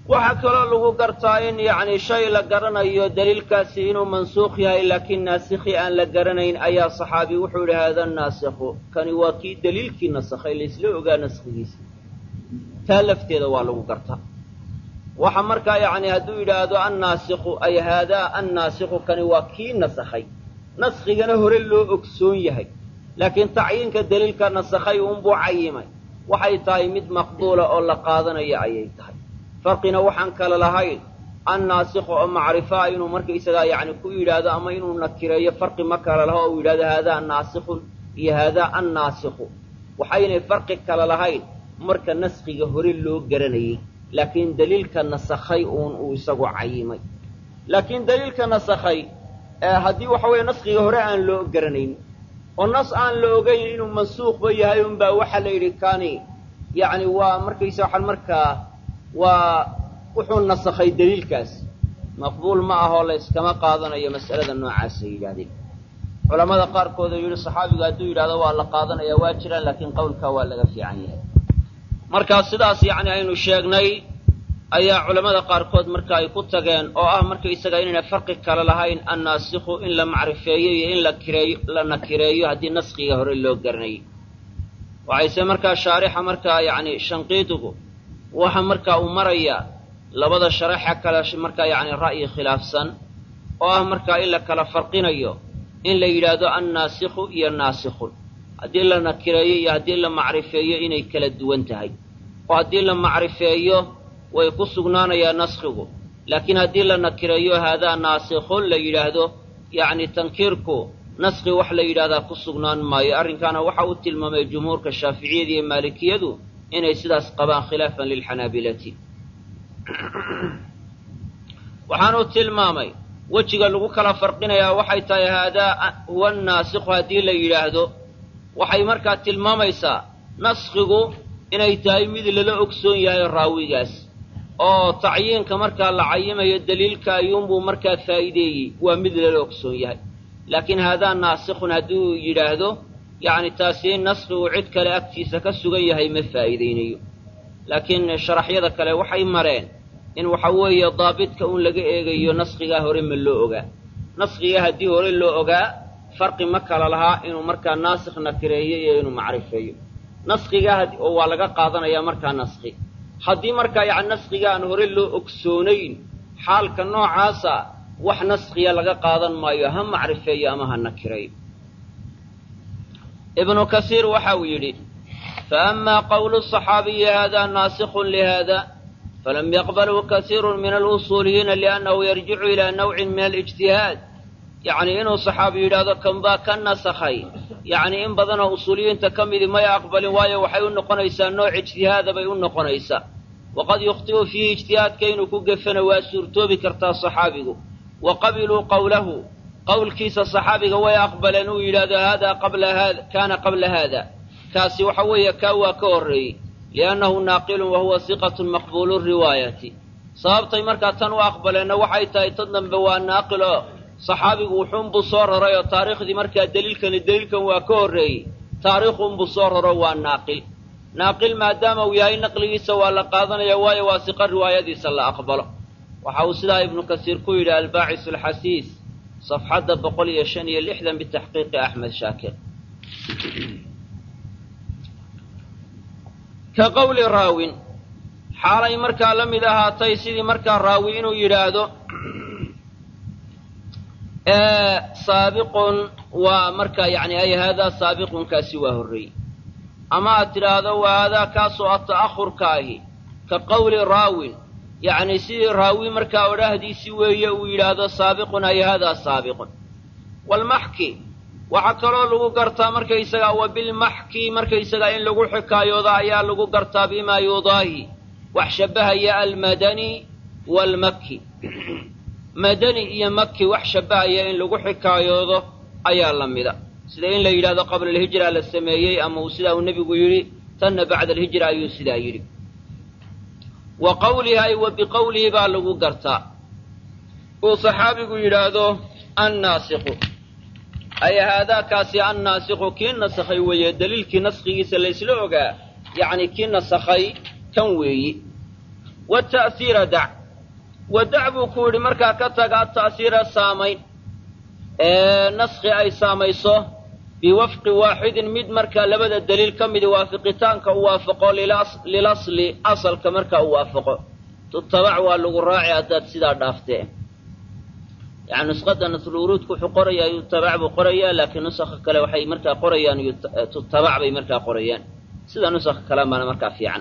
waxaa kaloo lagu gartaa in yacni shay la garanayo daliilkaasi inuu mansuukh yahay laakiin naasikhi aan la garanayn ayaa saxaabi wuxuu yidhi haada naasikhu kani waa kii daliilkii nasakhay laysla ogaa naskhigiisa taa lafteeda waa lagu gartaa waxa markaa yacni hadduu yidhaahdo annaasikhu ay haadaa annaasikhu kani waa kii nasakhay naskhigana hore loo ogsoon yahay laakiin tacyiinka daliilka nasakhay uunbuu cayimay waxay tahay mid maqbuula oo la qaadanayo ayay tahay farqina waxaan kale lahayn annaasikhu oo macrifaa inuu markaysagaa yacni ku yidhaahdo ama inuu nakireeyo farqi ma kale laho oo uu yidhahdo haadaa naasikhun iyo haadaa annaasikhu waxaynay farqi kale lahayn marka naskhiga hore loo garanayey laakiin daliilka nasakhay uun uu isagu cayimay laakiin daliilka nasakhay haddii waxa weeye naskhiga hore aan loo garanayn oo nas aan la ogayn inuu mansuukhba yahay unbaa waxaa la yidhi kani yacni waa markaysa waxaan markaa waa wuxuu nasakhay daliilkaas maqbuul ma ahoo la yskama qaadanayo mas'alada noocaasay yidhahdeen culamada qaarkood oo yidhi saxaabigu hadduu yidhahdo waa la qaadanaya waa jiraan laakiin qowlkaa waa laga fiican yahay markaa sidaas yacni aynu sheegnay ayaa culammada qaarkood marka ay ku tageen oo ah markaysaga inayna farqi kale lahayn annaasikhu in la macrifeeyo iyo in la kireeyo la nakireeyo haddii naskhiga hore loo garanayay waxayse markaa shaarixa markaa yacni shanqiidigu waxa markaa uu marayaa labada sharaxa kale markaa yacni ra'yi khilaafsan oo ah markaa in la kala farqinayo in la yidhaahdo annaasikhu iyo naasikhun haddii la nakireeyo iyo haddii la macrifeeyo inay kala duwan tahay oo haddii la macrifeeyo way ku sugnaanayaa naskhigu laakiin haddii la nakireeyo haadaa naasikhun la yidhaahdo yacni tankiirku naskhi wax la yidhahdaa ku sugnaan maayo arrinkaana waxa uu tilmaamay jumhuurka shaaficiyada iyo maalikiyadu inay sidaas qabaan khilaafan lilxanaabilati waxaanuu tilmaamay wejiga lagu kala farqinayaa waxay tahay haadaa huwa naasikhu haddii la yidhaahdo waxay markaa tilmaamaysaa naskhigu inay tahay mid lala ogsoon yahay raawigaas oo tacyiinka markaa la cayimayo daliilka ayuunbuu markaa faa'iideeyey waa mid lala ogsoon yahay laakiin haadaa naasikhun haddii uu yidhaahdo yacni taasi in naskhigu cid kale agtiisa ka sugan yahay ma faa'iidaynayo laakiin sharaxyada kale waxay mareen in waxa weeye daabidka uun laga eegayo naskhigaa hore ma loo ogaa naskhiga haddii hore loo ogaa farqi ma kala lahaa inuu markaa naasikh nakireeyo iyo inuu macrifeeyo naskhigaa oo waa laga qaadanayaa markaa naskhi haddii markaa yacni naskhiga aan hore loo ogsoonayn xaalka noocaasa wax naskhiya laga qaadan maayo ha macrifeeyo ama ha nakireeyo ibnu kasiir waxa uu yidhi faama qowlu صaxaabiyi hada naasikhun lihada falam yaqbalhu kasiiru min alusuuliyiina liannahu yarjicu ilaa nawcin min alijtihaad yacni inuu saxaabi yidhaahdo kan baa ka nasakhay yacni in badanoo usuuliyiinta ka midi may aqbalin waayo waxay u noqonaysaa nooc ijtihaada bay u noqonaysaa waqad yukhti'u fiihi ijtihaadka inuu ku gefana waa suurtoobi kartaa saxaabigu wa qabiluu qowlahu qowlkiisa saxaabiga way aqbaleen uu yidhaahdo haadaa qabla haada kaana qabla haada kaasi waxa weeye kaa waa ka horreeyey liannahu naaqilun wa huwa siqatun maqbuulu riwaayati sababtay markaa tan u aqbaleenna waxay tahay tan dambe waa naaqil oo saxaabigu wuxuunbuu soo raray oo taariikhdii markaa deliilkani deliilkan waa ka horreeyey taariikhunbuu soo raro waa naaqil naaqil maadaama uu yahay naqligiisa waa la qaadanaya waayo waa siqa riwaayadiisa la aqbalo waxa uu sidaa ibnu kasiir ku yidhi albaacis alxasiis safxadda boqol iyo shan iyo lixdan bitaxqiiqi axmed shaakir ka qowli raawin xaalay markaa la mid ahaatay sidii markaa raawi inuu yidhaahdo saabiqun waa markaa yani ay haadaa saabiqunkaasi waa horreeyey ama aad tidhaahdo waa haadaa kaasoo a ta'ahurka ahi ka qowli raawin yacni sidii raawi markaa odhaahdiisi weeye uu yidhaahdo saabiqun ay haadaa saabiqun walmaxki waxaa kaloo lagu gartaa markaysagaa wa bilmaxki markaysagaa in lagu xikaayooda ayaa lagu gartaa bimaa yudaahi wax shabbahaya almadani waalmakki madani iyo maki wax shabbahaya in lagu xikaayoodo ayaa la mida sida in la yidhahdo qabla alhijra la sameeyey ama uu sidaa uu nebigu yidhi tanna bacda alhijra ayuu sidaa yidhi wa qawlihi ay wa biqowlihi baa lagu gartaa uu saxaabigu yidhaahdo annaasikhu ay haadaakaasi annaasikhu kii nasakhay weeye daliilkii naskhigiisa laysla ogaa yacni kii nasakhay kan weeyi wata'siira dac wadac buu ku yidhi markaa ka taga ata'siira saamayn ee naskhi ay saamayso biwafqi waaxidin mid markaa labada daliil ka midi waafiqitaanka u waafaqo lilasli asalka markaa u waafaqo tutabac waa lagu raaci haddaad sidaa dhaaftee yani nusqada nasluruudku wuxuu qorayaa yutabac buu qorayaa laakiin nusakha kale waxay markaa qorayaan tutabac bay markaa qorayaan sida nusakha kale baana markaa fiican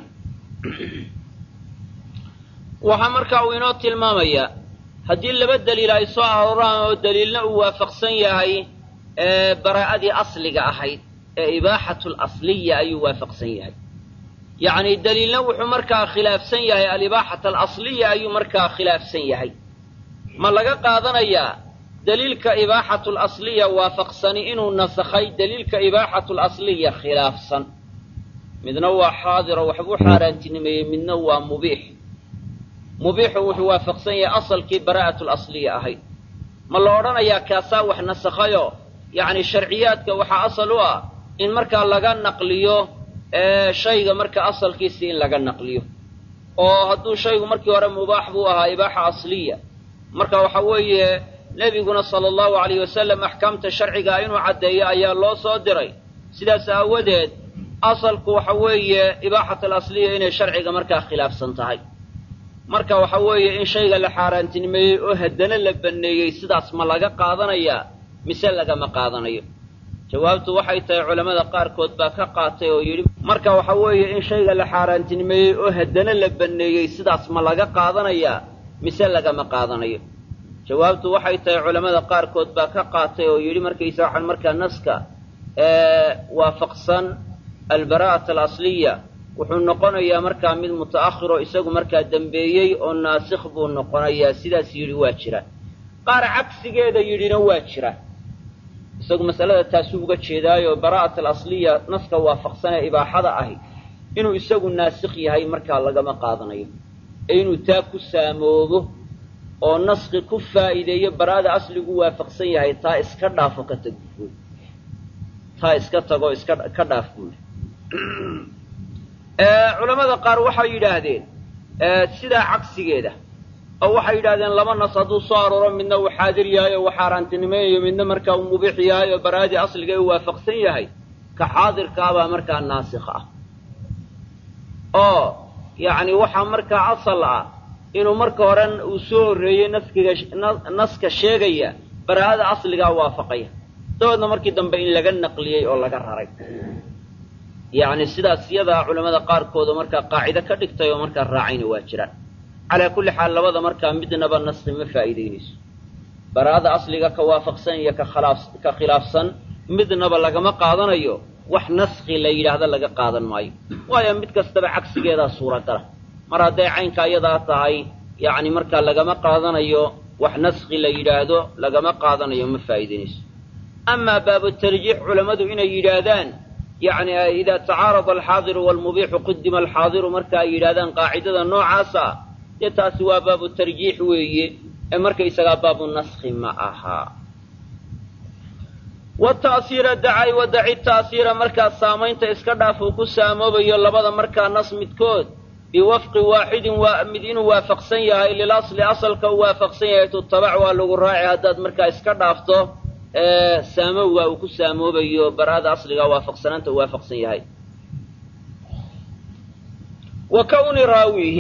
waxaa markaa uu inoo tilmaamayaa haddii laba daliil ay soo arooraan oo daliilna uu waafaqsan yahay baraa'adii asliga ahayd ee ibaaxatu lasliya ayuu waafaqsan yahay yacni daliilna wuxuu markaa khilaafsan yahay alibaaxata alasliya ayuu markaa khilaafsan yahay ma laga qaadanayaa daliilka ibaaxatu lasliya waafaqsani inuu nasakhay daliilka ibaaxatu lasliya khilaafsan midna waa xaadiro waxbuu xaaraantinimeeyey midna waa mubiix mubiixu wuxuu waafaqsan yahay asalkii baraa'atu lasliya ahayd ma la odhanayaa kaasaa wax nasakhayoo yacni sharciyaadka waxaa asal u ah in markaa laga naqliyo shayga marka asalkiisii in laga naqliyo oo hadduu shaygu markii hore mubaax buu ahaa ibaaxa asliya marka waxa weeye nebiguna sala allahu alayh wasalam axkaamta sharcigaa inuu caddeeyo ayaa loo soo diray sidaas aawadeed asalku waxa weeye ibaaxat alasliya inay sharciga markaa khilaafsan tahay marka waxa weeye in shayga la xaaraantinimeeyey oo haddana la banneeyey sidaas ma laga qaadanayaa mise lagama qaadanayo jawaabtu waxay tahay culammada qaarkood baa ka qaatay oo yidhi marka waxa weeye in shayga la xaaraantinimeeyey oo haddana la banneeyey sidaas ma laga qaadanayaa mise lagama qaadanayo jawaabtu waxay tahay culammada qaarkood baa ka qaatay oo yidhi markaysa waxaan markaa naska waafaqsan albaraa'ata alasliya wuxuu noqonayaa markaa mid muta'akhiroo isagu markaa dembeeyey oo naasikh buu noqonayaa sidaas yidhi waa jira qaar cagsigeeda yidhina waa jira isagu masalada taasuu uga jeedaayo baraa'at alasliya naska waafaqsan ee ibaaxada ahi inuu isagu naasikh yahay markaa lagama qaadanayo ee inuu taa ku saamoobo oo naski ku faa'iideeyo baraa'ada asligu waafaqsan yahay taa iska dhaafo ka tag buui taa iska tago iska ka dhaaf buuli culamada qaar waxay yidhaahdeen sidaa cagsigeeda oo waxay yidhahdeen laba nas hadduu soo arooro midna uu xaadir yahay oo uu xaaraantinimeeyayo midna markaa uu mubiix yahay oo baraa'adii asliga uu waafaqsan yahay ka xaadirkaabaa markaa naasikh ah oo yacni waxaa markaa asal ah inuu marka hore uu soo horreeyey naskiga naska sheegaya baraa'ada asligaa waafaqaya dabeedna markii dambe in laga naqliyey oo laga raray yacni sidaas iyadaa culamada qaarkooda markaa qaacido ka dhigtay oo markaa raacayna waa jiraan calaa kulli xaal labada markaa midnaba naski ma faa'iidaynayso baraa'ada asliga ka waafaqsan iyo ka khilaaf ka khilaafsan midnaba lagama qaadanayo wax naski la yidhaahdo laga qaadan maayo waayo mid kastaba cagsigeedaa suuragala mar hadday caynkaa iyadaa tahay yacni markaa lagama qaadanayo wax naski la yidhaahdo lagama qaadanayo ma faa'iidaynayso amaa baabu tarjiix culammadu inay yidhaahdaan yacni idaa tacaarada alxaadiru waalmubiixu qudima alxaadiru marka ay yidhahdaan qaacidada noocaasa dee taasi waa baabu tarjiix weeye ee markaysagaa baabu naski ma aha wata'siira dacay wadaci ta'siira markaa saamaynta iska dhaaf uu ku saamoobayo labada markaa nas midkood biwafqi waaxidin waa mid inuu waafaqsan yahay lilasli asalka uu waafaqsan yahay tutabac waa lagu raaci haddaad markaa iska dhaafto saamowga uu ku saamoobayo baraada asliga waafaqsanaanta uu waafaqsan yahay wa kawni raawihi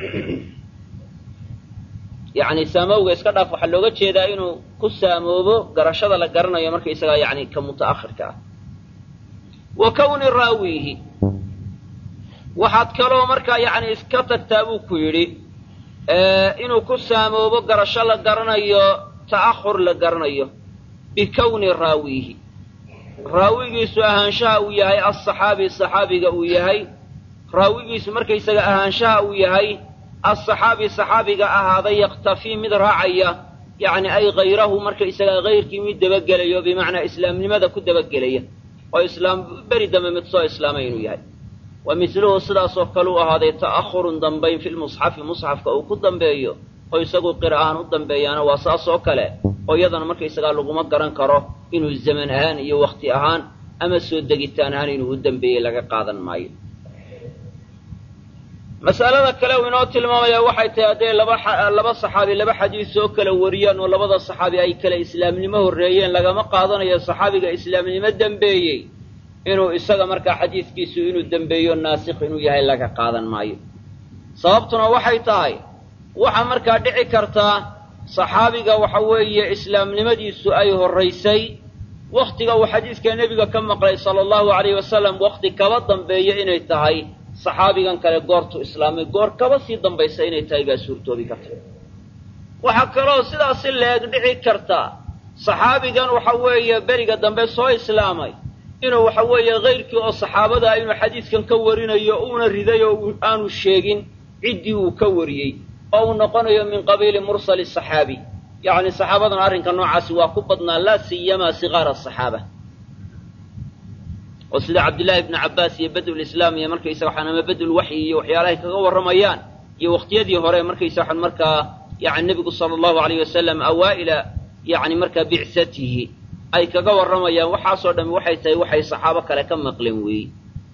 yacni saamowga iska dhaaf waxaa looga jeedaa inuu ku saamoobo garashada la garanayo markaysagaa yacni ka muta'akhirka ah wa kawni raawihi waxaad kaloo markaa yacni iska tagtaa buu ku yidhi inuu ku saamoobo garasho la garanayo ta'ahur la garanayo bikawni raawihi raawigiisu ahaanshaha uu yahay asaxaabi saxaabiga uu yahay raawigiisu markaysaga ahaanshaha uu yahay asaxaabi saxaabiga ahaaday yaktafii mid raacaya yacni ay hayrahu markaysaga hayrkii mid dabagelayo bimacnaa islaamnimada ku dabagelaya oo islaam beri dambe mid soo islaamay inuu yahay wa misluhu sidaasoo kale u ahaaday ta'ahurun dambayn fi lmusxafi musxafka uu ku dambeeyo oo isagu qira ahaan u dambeeyaana waa saas oo kale oo iyadana markaysagaa laguma garan karo inuu zaman ahaan iyo wakti ahaan ama soo degitaan ahaan inuu u dambeeyey laga qaadan maayo mas'alada kale uu inoo tilmaamaya waxay tahay hadday laba laba saxaabi laba xadiis oo kala wariyaan oo labada saxaabi ay kale islaamnimo horreeyeen lagama qaadanayo saxaabiga islaamnimo dembeeyey inuu isaga markaa xadiiskiisu inuu dembeeyo naasikh inuu yahay laga qaadan maayo sababtuna waxay tahay waxaa markaa dhici kartaa saxaabiga waxa weeye islaamnimadiisu ay horraysay wakhtiga uu xadiiska nebiga ka maqlay sala allahu alayhi wasalam wakhti kaba dambeeya inay tahay saxaabigan kale goortuu islaamay goor kaba sii dambaysa inay tahay baa suurtoobi karta waxaa kaloo sidaasi leeg dhici karta saxaabigan waxa weeye beriga dambe soo islaamay inuu waxa weeye kayrkii oo saxaabada inuu xadiiskan ka warinayo uuna riday oo aanu sheegin ciddii uu ka wariyey oo uu noqonayo min qabiili mursali saxaabi yacni saxaabadan arrinka noocaasi waa ku badnaa laa siyamaa sigaara asaxaaba oo sida cabdillaahi ibnu cabbaas iyo badlulislaam iyo markaysaga waxaan ama badlulwaxyi iyo waxyaalahay kaga warramayaan iyo wakhtiyadii hore markaysa waxaan markaa yani nebigu sala allahu alayh wasalam awaa'ila yacni markaa bicsatihi ay kaga warramayaan waxaasoo dhami waxay tahay waxay saxaabo kale ka maqleen weeye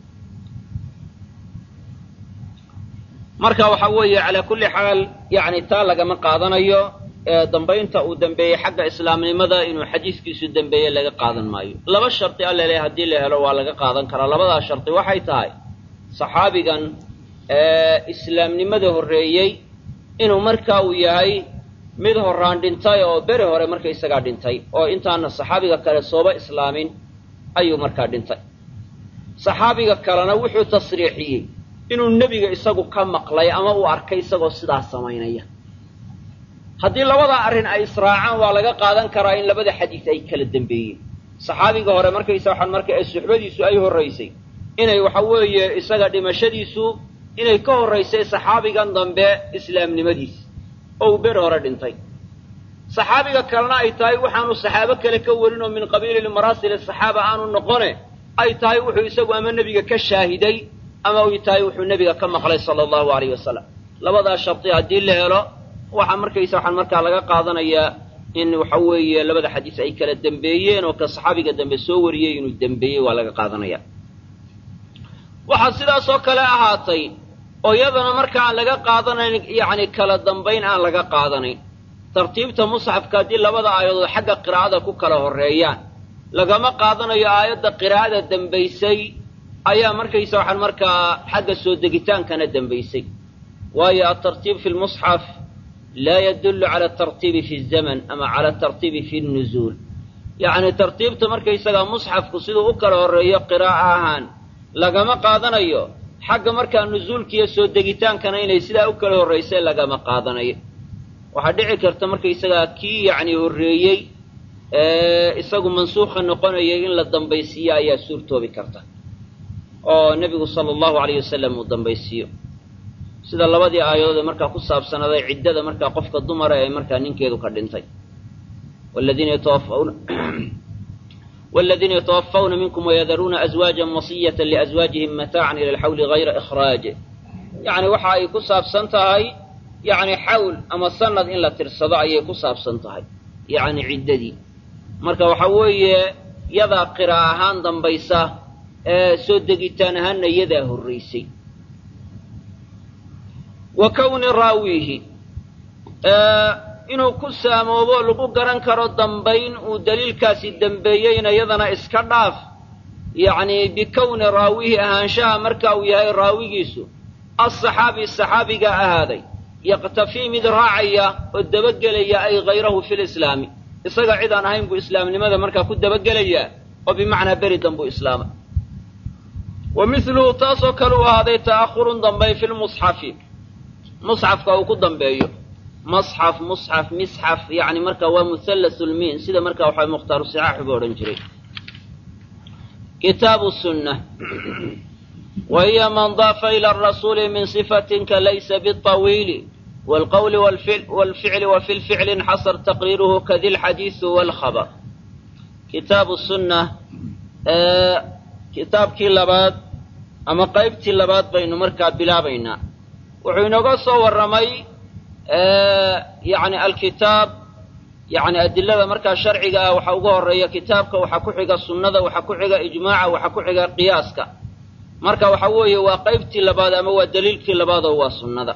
marka waxa weeye calaa kulli xaal yani taa lagama qaadanayo ee dambaynta uu dembeeyey xagga islaamnimada inuu xadiiskiisu dembeeye laga qaadan maayo laba shardi alle le haddii la helo waa laga qaadan karaa labadaa shardi waxay tahay saxaabigan islaamnimada horreeyey inuu marka uu yahay mid horaan dhintay oo beri hore markaysagaa dhintay oo intaana saxaabiga kale sooba islaamin ayuu markaa dhintay saxaabiga kalena wuxuu tasriixiyey inuu nebiga isagu ka maqlay ama uu arkay isagoo sidaa samaynaya haddii labadaa arrin ay israacaan waa laga qaadan karaa in labada xadiis ay kala dembeeyeen saxaabiga hore markaysa waxaan marka ee suxbadiisu ay horraysay inay waxa weeye isaga dhimashadiisu inay ka horraysay saxaabigan dambe islaamnimadiis oo uu beri hore dhintay saxaabiga kalena ay tahay waxaanu saxaabo kale ka warin oo min qabiili maraasil saxaaba aanu noqone ay tahay wuxuu isagu ama nebiga ka shaahiday ama uy tahay wuxuu nebiga ka maqlay sala allahu alayh wasalam labadaa shardi haddii la helo waxaa markaysa waxaan markaa laga qaadanayaa in waxa weeye labada xadiis ay kala dembeeyeen oo ka saxaabiga dambe soo wariyey inuu dembeeyey waa laga qaadanaya waxaa sidaasoo kale ahaatay oo iyadana marka aan laga qaadanayn yacni kala dambayn aan laga qaadanayn tartiibta musxafka haddii labada aayadood xagga qiraa'ada ku kala horreeyaan lagama qaadanayo aayadda qiraa'ada dembaysay ayaa markaysa waxaan markaa xagga soo degitaankana dembaysay waayo altartiib fi lmusxaf laa yadullu cala atartiibi fi zaman ama cala atartiibi fi nuzuul yacni tartiibta markaysagaa musxafku siduu u kala horreeyo qiraa'a ahaan lagama qaadanayo xagga markaa nuzuulkiiyo soo degitaankana inay sidaa u kala horraysay lagama qaadanayo waxaa dhici karta markaysagaa kii yacni horreeyey ee isagu mansuukha noqonayay in la dambaysiiyo ayaa suurtoobi karta oo nebigu sala allahu alayh wasalam uu dambaysiiyo sida labadii aayadood ee markaa ku saabsanaaday ciddada markaa qofka dumara ee markaa ninkeedu ka dhintay waladiina yatawafawna والذين يتوفون منكم ويذرون أزواجا وصية لأزواجهم متاعا إلى الحول غير إخراج يعني waxa ay ku saabsan tahay yani xawl ama sanad in la tirsado ayay ku saabsan tahay yani ciddadii marka waxa weeye yadaa qira ahaan dambaysa ee soo degitaan ahaanna yadaa horraysay wa kowni raawiihi inuu ku saamoobo lagu garan karo dambayn uu daliilkaasi dembeeyeyna yadana iska dhaaf yacni bikowni raawihi ahaanshaha marka uu yahay raawigiisu alsaxaabi saxaabiga ahaaday yaqtafii mid raacaya oo dabagelaya ay hayrahu fi lislaami isaga cid aan ahayn buu islaamnimada markaa ku dabagelayaa oo bimacnaa beri danbuu islaamay wa miluhu taasoo kale u ahaaday ta'ahurun dambayn fi lmusxafi musxafka uu ku dambeeyo masxaf musxaf misxaf yani marka waa muhallasulmiin sida marka waxa mukhtaaru sixaaxu ba odhan jiray kitaabu sunna wa hiya man daafa ila arasuuli min sifatin ka laysa biطawiili wاlqowli wاlficli wa fi lficli inxasar taqriiruhu kadi lxadiisu wاlkhabr kitaabu sunna kitaabkii labaad ama qaybtii labaad baynu markaa bilaabaynaa wuxuu inooga soo warramay yani alkitaab yani adilada markaa sharciga ah waxaa uga horeeya kitaabka waxaa ku xiga sunnada waxaa ku xiga ijmaaca waxaa ku xiga qiyaaska marka waxa weeye waa qaybtii labaad ama waa daliilkii labaadoo waa sunnada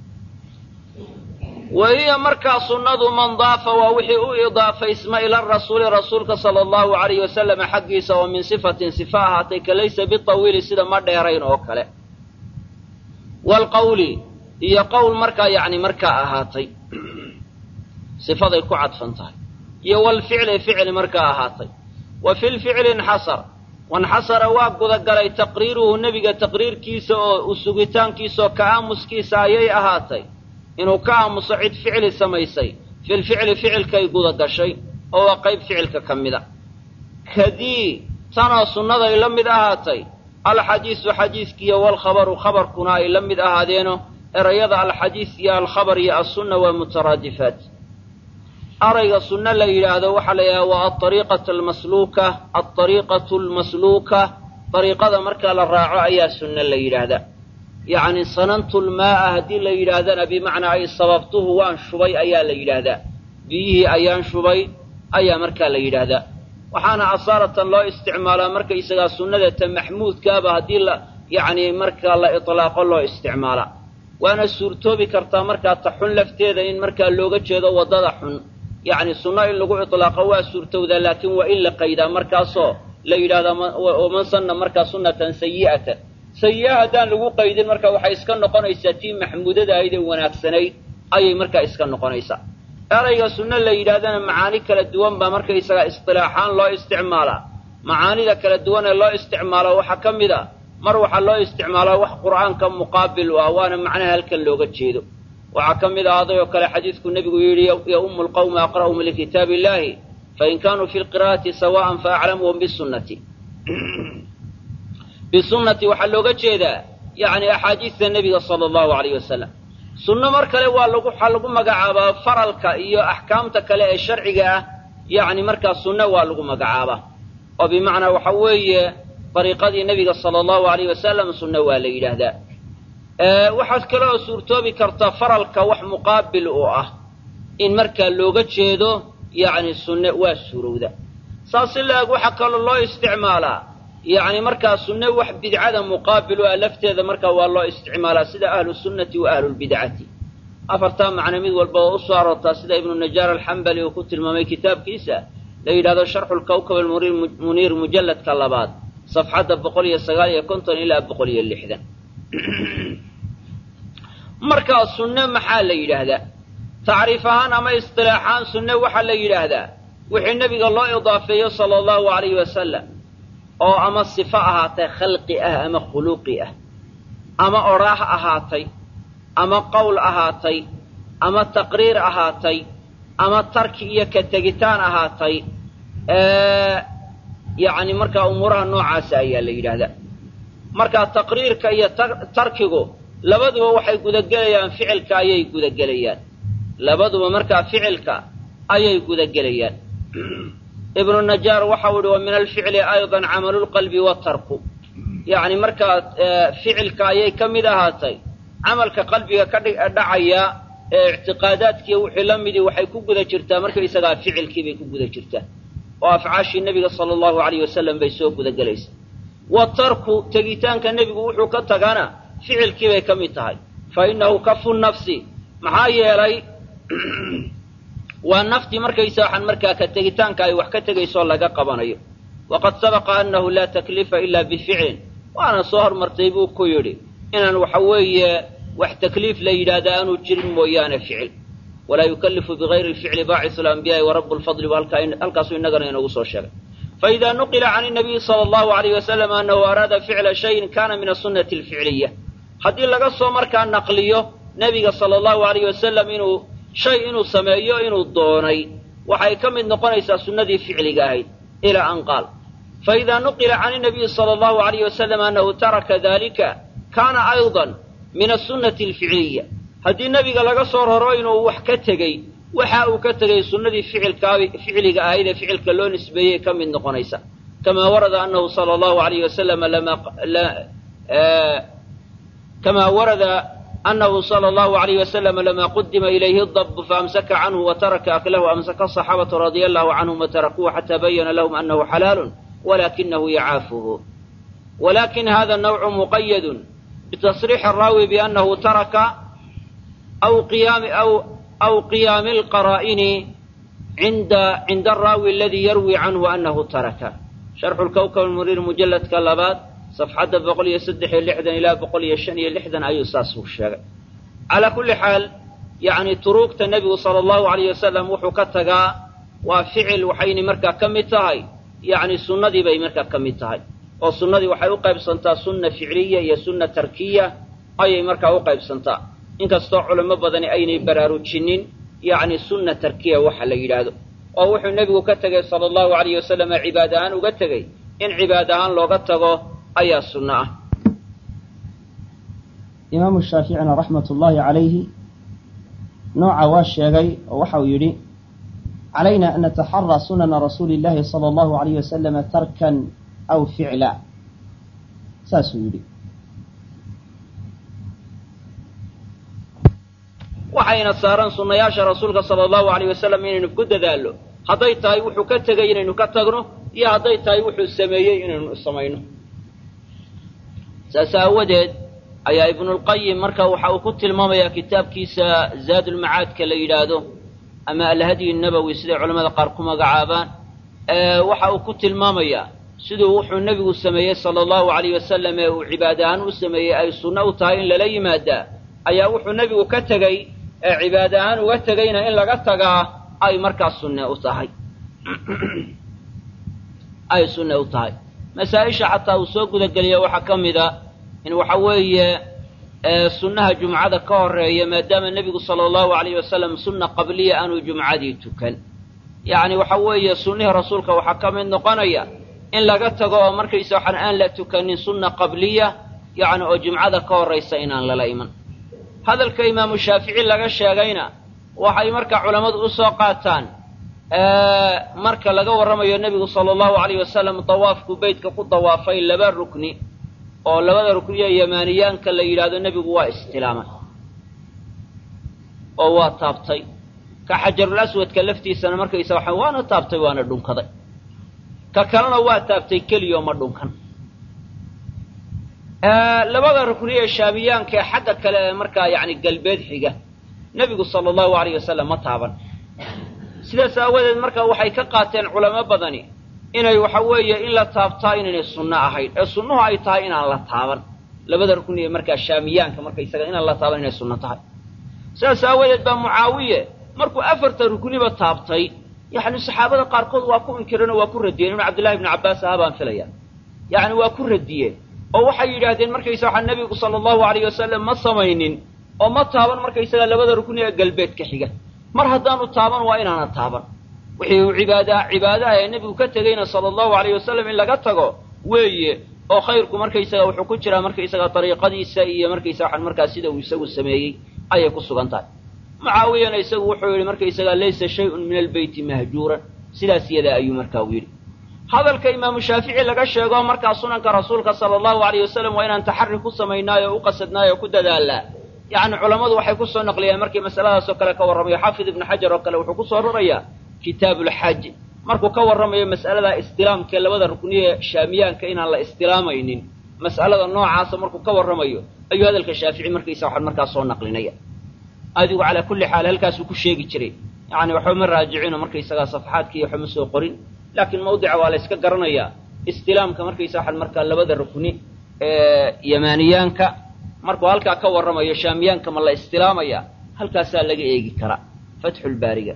wa hiya markaa sunnadu man daafa waa wixii u idaafaysma ila rasuuli rasuulka sala allahu alayhi wasalama xaggiisa oo min sifatin sifa ahaatay ka laysa bitawiili sida ma dheerayn oo kale waalqawli iyo qowl markaa yacni markaa ahaatay sifaday ku cadfan tahay iyo walficli ficli markaa ahaatay wa fi lficli inxasar wanxasara waa gudagalay taqriiruhu nebiga taqriirkiisa oo usugitaankiisaoo ka aamuskiisa ayay ahaatay inuu ka aamuso cid ficli samaysay filficli ficilkay gudagashay oo waa qayb ficilka ka mida kadii tanoo sunnaday la mid ahaatay alxadiisu xadiiskiiyo walkhabaru khabarkuna ay la mid ahaadeeno erayada alxadiis iyo alkhabar iyo assunna waa mutaraadifaat arayga sunno la yidhaahdo waxaa la yidhahda waa alariiqatu almasluuka alariiqatu almasluuka dariiqada markaa la raaco ayaa sunno la yidhaahdaa yacni sanantu lmaa'a haddii la yidhaahdana bimacnaa ay sababtuhu waan shubay ayaa la yidhaahdaa biyihii ayaan shubay ayaa markaa la yidhaahdaa waxaana asaaratan loo isticmaalaa markaysagaa sunnada ta maxmuudkaaba haddii la yacni markaa la itlaaqo loo isticmaalaa waana suurtoobi kartaa markaa ta xun lafteeda in markaa looga jeedo waddada xun yacni sunno in lagu itlaaqo waa suurtowdaa laakiin waa in la qaydaa markaasoo la yidhahdaa man sanna markaa sunnatan sayi'atan sayi'a haddaan lagu qaydin marka waxay iska noqonaysaa tii maxmuudada ahayd ee wanaagsanayd ayay markaa iska noqonaysaa erayga sunno la yidhahdana macaani kala duwan baa markaysagaa istilaaxaan loo isticmaalaa macaanida kala duwan ee loo isticmaalo waxaa ka mid a mar waxaa loo isticmaalaa wax qur'aanka muqaabil u ah waana macnaha halkan looga jeedo waxaa ka mid ahaaday oo kale xadiidku nebigu yidhi yaumu lqawma aqra'uhum likitaabi illahi fain kaanuu fi lqira'ati sawa'an faaclamuhum bisunnati bisunnati waxaa looga jeedaa yacni axaadiista nebiga sala allahu alayh wasalam sunno mar kale waa lagu waxaa lagu magacaabaa faralka iyo axkaamta kale ee sharciga ah yacni markaa sunno waa lagu magacaabaa oo bimacnaa waxa weeye dariiqadii nebiga sala allahu alayh wasalam sunno waa la yidhaahdaa waxaad kale oo suurtoobi kartaa faralka wax muqaabil u ah in markaa looga jeedo yacni sunne waa suurowda saas in la-eg waxaa kaloo loo isticmaalaa yacni markaa sunne wax bidcada muqaabil u ah lafteeda markaa waa loo isticmaalaa sida ahlu sunnati wa ahlulbidcati afartaa macno mid walba oo u soo aroortaa sida ibnu najaar alxambali uu ku tilmaamay kitaabkiisa la yidhahdo sharxu lkawkab almuniir mujalladka labaad safxadda boqol iyo sagaal iyo konton ilaa boqol iyo lixdan markaa sunne maxaa la yidhaahdaa tacriif ahaan ama istilaaxaan sunne waxaa la yidhaahdaa wixii nebiga loo idaafeeyo sala allahu alayhi wasalam oo ama sifo ahaatay khalqi ah ama khuluqi ah ama odhaah ahaatay ama qowl ahaatay ama taqriir ahaatay ama tarki iyo ka tegitaan ahaatay yacni markaa umuuraha noocaasa ayaa la yidhaahdaa markaa taqriirka iyo tarkigu labaduba waxay gudagelayaan ficilka ayay gudagelayaan labaduba markaa ficilka ayay gudagelayaan ibnu najaar waxau ihi wa min alficli aydan camalu lqalbi watarku yacni markaa ficilka ayay ka mid ahaatay camalka qalbiga ka dhacaya ee ictiqaadaadkiiyo wixii la midii waxay ku guda jirtaa markaysagaa ficilkii bay ku guda jirtaa oo afcaashii nebiga sala allahu alayh wasalam bay soo gudagelaysaa watarku tegitaanka nebigu wuxuu ka tagana ficilkii bay ka mid tahay fa innahu kafu nafsi maxaa yeelay waa naftii markaysa waxaan markaa ka tegitaanka ay wax ka tegaysoo laga qabanayo waqad sabaqa annahu laa taklifa ila bificlin waana soo hormartay buu ku yidhi inaan waxa weeye wax takliif la yidhaahda aanu jirin mooyaane ficil walaa yukallifu bigayri lficli baacisu alambiyaai wa rabu lfadli halkaasuu innagana inoogu soo sheegay faida nuqila can inabiyi sala allahu alayh wasalam annahu araada ficla shayin kana min asunati alficliya haddii laga soo markaa naqliyo nebiga sala allahu alayh wasalam inuu shay inuu sameeyo inuu doonay waxay ka mid noqonaysaa sunnadii ficliga ahayd ilaa an qaal faida nuqila can inabiyi sala allahu alayh wasalam annahu taraka dalika kana aydan min asunati alficliya haddii nebiga laga soo raro inuu wax ka tegey waxa uu ka tegay sunnadii ficliga ahayd ee ficilka loo nisbeeyey ka mid noqonaysa kamaa warada anahu sala allahu alayh wasalam kamaa warada anahu sala allahu alayh wasalam lama qudima ilayhi dabu faamsaka canhu wataraka aklahu amsaka asaxaabatu radia allahu canhum watarakuuhu xataa bayana lahum anahu xalaalun walakinahu yacaafuhu walakin hada nawcu muqayadun bitasriixi araawi biannahu taraka aw qiyaami aw aw qiyaami alqaraa'ini cinda cinda araawi aladii yarwi canhu annahu taraka sharxu lkawkab almuniir mujalladka labaad safxadda boqol iyo saddex iyo lixdan ilaa boqol iyo shan iyo lixdan ayuu saas u sheegay calaa kulli xaal yacni turuugta nebigu sala allahu alayh wasalam wuxuu ka tagaa waa ficil waxayna markaa ka mid tahay yacni sunnadii bay markaa ka mid tahay oo sunnadii waxay u qaybsantaa sunna ficliya iyo sunna tarkiya ayay markaa u qaybsantaa inkastoo culamo badani aynay baraarujinin yacni sunna tarkiya waxa la yidhaahdo oo wuxuu nebigu ka tegey sala allahu alayh wasalam cibaad ahaan uga tegey in cibaad ahaan looga tago ayaa sunno ah imaamu shaaficina raxmat ullaahi calayhi nooca waa sheegay oo waxa uu yidhi calayna an nataxaraa sunana rasuuli illahi sala allahu alayh wasalama tarkan aw ficla saasuu yidhi waxayna saaran sunnayaasha rasuulka sala allahu alayh wasalam inaynu ku dadaallo hadday tahay wuxuu ka tegey inaynu ka tagno iyo hadday tahay wuxuu sameeyey inaynu samayno saas aawadeed ayaa ibnulqayim marka waxa uu ku tilmaamayaa kitaabkiisa zaadulmacaadka la yidhaahdo ama alhadyi nabowi siday culamada qaar ku magacaabaan waxa uu ku tilmaamayaa siduu wuxuu nebigu sameeyey sala allahu alayh wasalam ee uu cibaad ahaan u sameeyey ay sunno u tahay in lala yimaadaa ayaa wuxuu nebigu ka tegey ee cibaad ahaan uga tegeyna in laga tagaa ay markaa sunne u tahay ay sunne u tahay masaa-isha xataa uu soo gudageliya waxaa ka mid a in waxa weeye sunnaha jumcada ka horeeya maadaama nebigu sala allahu alayh wasalam sunna qabliya aanu jumcadii tukan yacni waxa weeye sunnihii rasuulka waxaa ka mid noqonaya in laga tago oo markaysa waxaan aan la tukanin sunna qabliya yacni oo jumcada ka horraysa inaan lala iman hadalka imaamu shaafici laga sheegayna waxay marka culammadu u soo qaataan marka laga warramayo nebigu sala allahu alayh wasalam dawaafku beytka ku dawaafay laba rukni oo labada rukniya yamaaniyaanka la yidhaahdo nebigu waa istilaamay oo waa taabtay ka xajarul aswadka laftiisana markaysa waxa waana taabtay waana dhunkaday ka kalena waa taabtay keliyaoo ma dhunkan labada rukniya shaamiyaanka ee xagga kale ee markaa yacni galbeed xiga nebigu sala allahu alayh wasalam ma taaban sidaas aawadeed marka waxay ka qaateen culamo badani inay waxa weeye in la taabtaa inaynay sunno ahayn ee sunnuhu ay tahay inaan la taaban labada rukni ee markaa shaamiyaanka markaysaga inaan la taaban inay sunno tahay sidaas aawadeed baa mucaawiye markuu afarta rukniba taabtay yacni saxaabada qaarkood waa ku inkireen oo waa ku radiyeen inuu cabdillahi ibnu cabbaas ahaa baan filaya yacni waa ku radiyeen oo waxay yidhaahdeen markaysa waxaa nebigu sala allahu alayh wasalam ma samaynin oo ma taaban markaysaga labada rukni ee galbeedka xiga mar haddaanu taaban waa inaana taaban wixii uu cibaadaa cibaadaha ee nebigu ka tegeyna sala allahu alayh wasalam in laga tago weeye oo khayrku markaysaga wuxuu ku jiraa markaysaga dariiqadiisa iyo markaysa waxaan markaa sida uu isagu sameeyey ayay ku sugan tahay mucaawiyana isagu wuxuu yidhi markaysaga laysa shay-un min albeyti mahjuuran sidaas yadaa ayuu markaa u yidhi hadalka imaamu shaafici laga sheego markaa sunanka rasuulka sala allahu alayh wasalam waa inaan taxari ku samaynaayo o u qasadnaayo o ku dadaalaa yacni culammadu waxay ku soo naqliyeen markii masaladaasoo kale ka warramayo xaafid ibnu xajar oo kale wuxuu ku soo rarayaa kitaabuulxaj markuu ka warramayo mas'alada istilaamka ee labada rukniye shaamiyaanka inaan la istilaamaynin mas'alada noocaasa markuu ka warramayo ayuu hadalka shaafici markaysa waxaan markaa soo naqlinaya adigu calaa kulli xaal halkaasuu ku sheegi jiray yacni waxba ma raajicino markaysagaa safaxaadkiiyo waxba ma soo qorin laakiin mawdica waa la yska garanayaa istilaamka markaysa waxaan markaa labada rukni ee yamaaniyaanka markuu halkaa ka warramayo shaamiyaanka ma la istilaamaya halkaasaa laga eegi karaa fatxulbaariga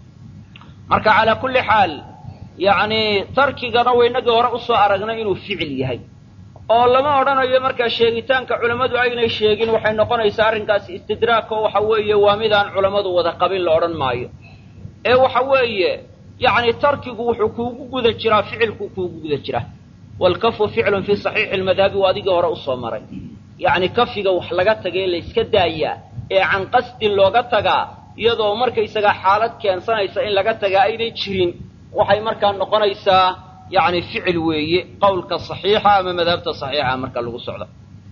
marka calaa kulli xaal yacni tarkigana waynagii hore usoo aragnay inuu ficil yahay oo lama odhanayo markaa sheegitaanka culammadu aynay sheegin waxay noqonaysaa arrinkaasi istidraak oo waxa weeye waa midaan culammadu wada qabin la odhan maayo ee waxa weeye yacni tarkigu wuxuu kuugu guda jiraa ficilku kuugu guda jiraa waalkafu ficlun fii saxiixi lmadhabi waa adigii hore usoo maray yacni kafiga wax laga tagae layska daayaa ee can qasdin looga tagaa iyadoo markaysagaa xaalad keensanaysa in laga tagaa aynay jirin waxay markaa noqonaysaa yacni ficil weeye qowlka saxiixa ama madhabta saxiixa marka lagu socdo